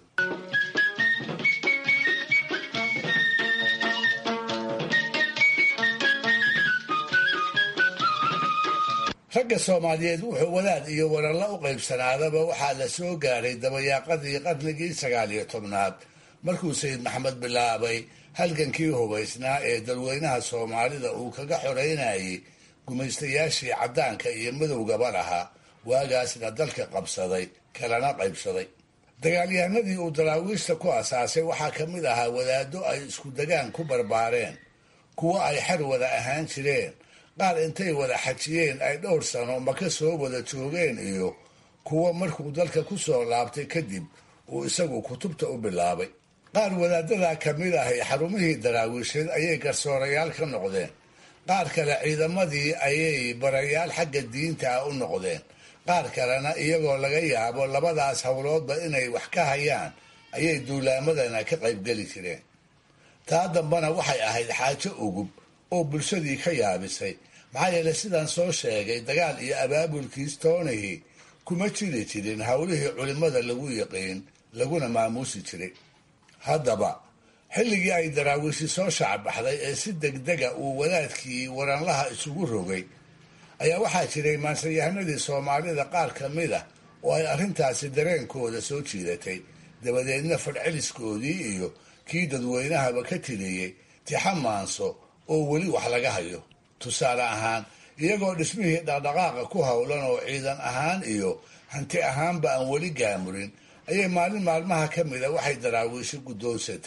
ragga soomaaliyeed wuxuu wadaad iyo waralla u qaybsanaadaba waxaa la soo gaaray dabayaaqadii qarnigii sagaal iyo tobnaad markuu sayid maxamed bilaabay halgankii hubaysnaa ee dadweynaha soomaalida uu kaga xoreynayay gumaystayaashii caddaanka iyo madowgaba lahaa waagaasna dalka qabsaday kalana qaybsaday dagaalyahanadii uu daraawiishta ku asaasay waxaa ka mid ahaa wadaaddo ay isku degaan ku barbaareen kuwo ay xer wada ahaan jireen qaar intay wada xajiyeen ay dhowr sano maka soo wada joogeen iyo kuwo markuu dalka ku soo laabtay kadib uu isagu kutubta u bilaabay qaar wadaadadaa ka mid ahay xarumihii daraawiisheed ayay garsoorayaal ka noqdeen qaar kale ciidamadii ayay barayaal xagga diinta ah u noqdeen qaar kalena iyagoo laga yaabo labadaas howloodba inay wax ka hayaan ayay duulaamadana ka qaybgeli jireen taa dambana waxay ahayd xaajo ugub oo bulshadii ka yaabisay maxaa yeelay sidaan soo sheegay dagaal iyo abaabulkiis toonihii kuma jiri jirin howlihii culimmada lagu yiqiin laguna maamuusi jiray haddaba xilligii ay daraawiishi soo shacbaxday ee si degdega uu wadaadkii waranlaha isugu rogay ayaa waxaa jiray maansayahanadii soomaalida qaar ka mid ah oo ay arrintaasi dareenkooda soo jiidatay dabadeedna fadhceliskoodii iyo kii dadweynahaba ka tiriyey tixa maanso oo weli wax laga hayo tusaale ahaan iyagoo dhismihii dhaqdhaqaaqa ku howlan oo ciidan ahaan iyo hanti ahaanba aan weli gaamurin ayay maalin maalmaha ka mida waxay daraawiisho guddoonsatay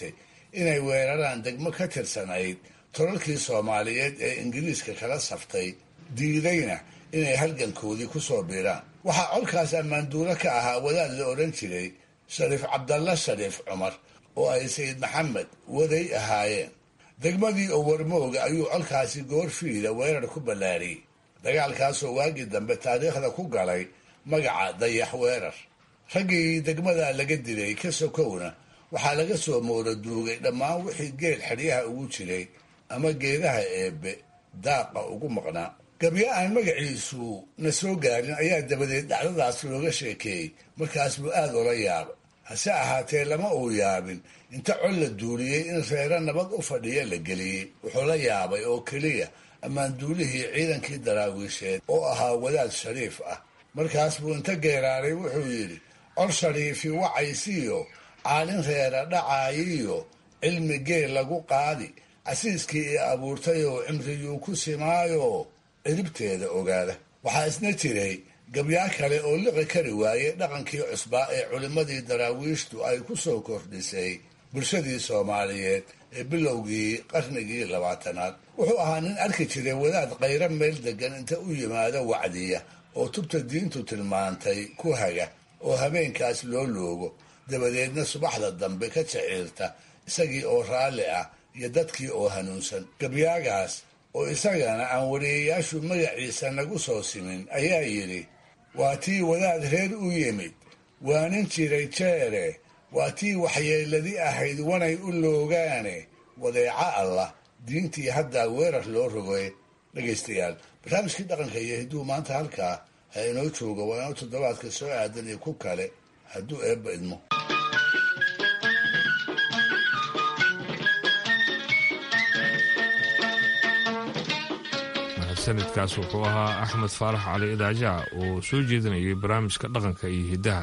inay weeraraan degmo ka tirsanayd tolalkii soomaaliyeed ee ingiriiska kala saftay diidayna inay halgankoodii ku soo biiraan waxaa colkaas ammaanduulo ka ahaa wadaad la odhan jiray shariif cabdalla shariif cumar oo ay sayid maxamed waday ahaayeen degmadii oo warmooga ayuu colkaasi goorfiida weerar ku ballaariyey dagaalkaasoo waagii dambe taariikhda ku galay magaca dayax weerar raggii degmada laga dilay ka sokowna waxaa laga soo moora duugay dhammaan wixii geel xeryaha ugu jiray ama geedaha eebbe daaqa ugu maqnaa gabyo aan magaciisu na soo gaarin ayaa dabadeed dhacdadaas looga sheekeeyey markaas buu aad ola yaabay hase ahaatee lama uu yaabin inta col la duuliyey in reero nabad u fadhiya la geliyey wuxuu la yaabay oo keliya ammaanduulihii ciidankii daraawiisheed oo ahaa wadaad shariif ah markaas buu inta geeraaray wuxuu yidhi col shariifi wacaysiiyo caalin reera dhacaayiyo cilmi geel lagu qaadi casiiskii i abuurtayoo cimriyuu ku simaayo ciribteeda ogaada waxaa isna jiray gabyaa kale oo liqi kari waaye dhaqankii cusbaa ee culimmadii daraawiishtu ay ku soo kordhisay bulshadii soomaaliyeed ee bilowgii qarnigii labaatanaad wuxuu ahaa nin arki jiray wadaad qayro meel degan inta u yimaado wacdiya oo tubta diintu tilmaantay ku haga oo habeenkaas loo loogo dabadeedna subaxda dambe ka jaciirta isagii oo raalli ah iyo dadkii oo hanuunsan gabyaagaas oo isagana aan wariyayaashu magaciisa nagu soo simin ayaa yidhi waa tii wadaad reer u yimid waanin jiray jeere waa tii waxyeeladi ahayd wanay u loogaane wadeeca allah diintii haddaa weerar loo rogay dhegaystayaal barnaamijkii dhaqanka iyo hidduu maanta halkaa ha inoo jooga waa inoo toddobaadka soo aadan iyo ku kale hadduu eebba idmo sanadkaas wuxuu ahaa axmed faarax cali idaajaca oo soo jeedinayay barnaamijka dhaqanka iyo hiddaha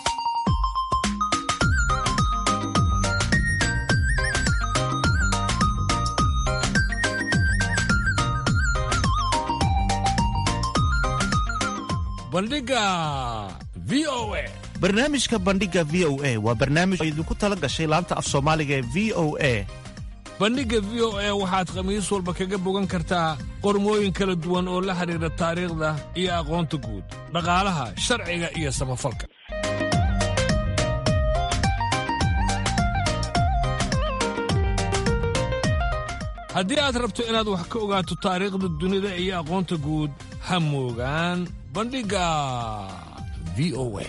bandhiga v o a barnaamijka bandhiga v o a waa barnaamij oo idinku tala gashay laanta af soomaaliga ee v o a bandhigga v o a waxaad khamiis walba kaga bogan kartaa qormooyin kala duwan oo la xidhiidha taariikhda iyo aqoonta guud dhaqaalaha sharciga iyo samafalka haddii aad rabto inaad wax ka ogaato taariikhda dunida iyo aqoonta guud ha moogaan bandhigga v o a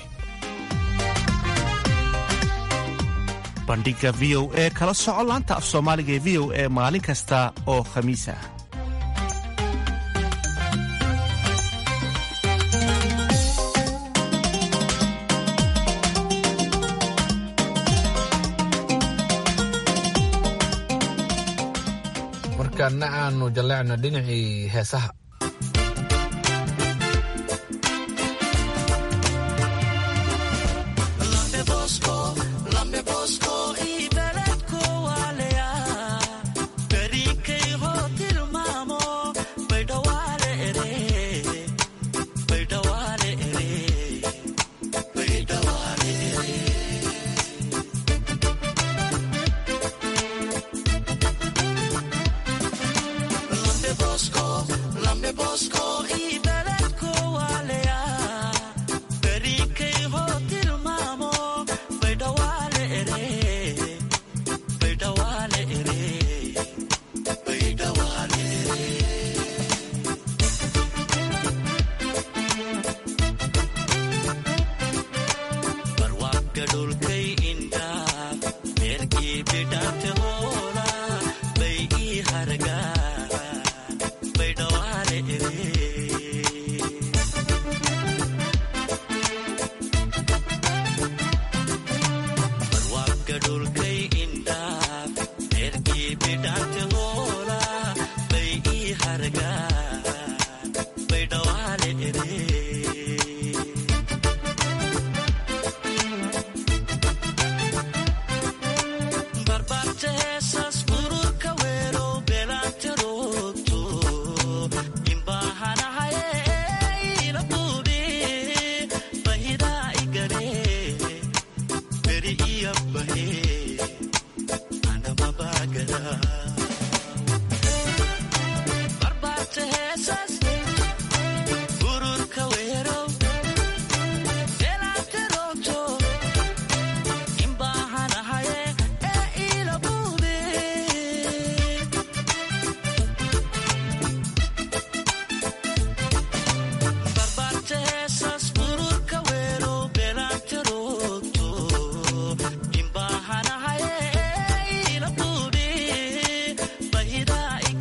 bandhiga v o e kala soco laanta af soomaaliga ee v o e maalin kasta oo khamiis ah markaana aanu jalleecno dhinacii heesaha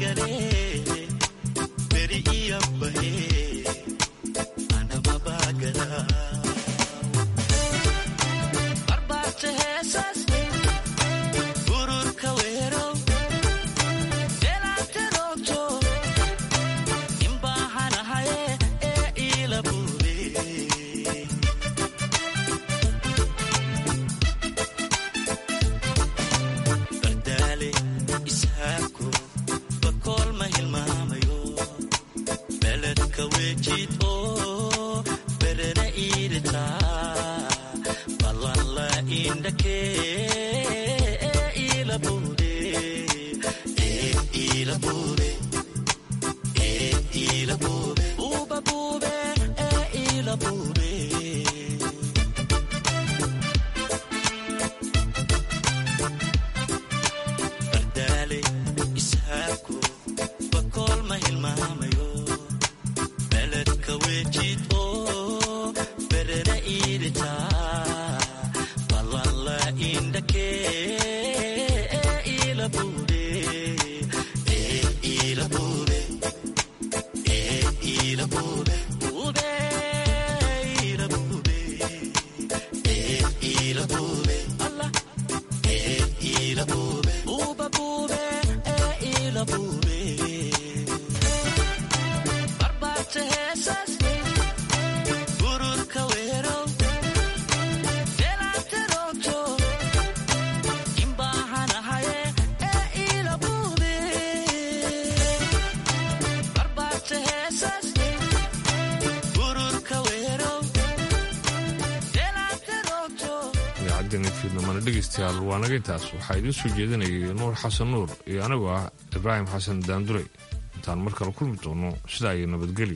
fiidnamana dhegaystayaal waa naga intaas waxaa idiin soo jeedinayay nuur xasan nuur iyo anigoo ah ibraahim xasan daandurey intaan mar kale kulmi doono sidaa iyo nabadgelyo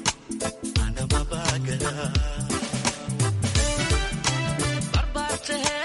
to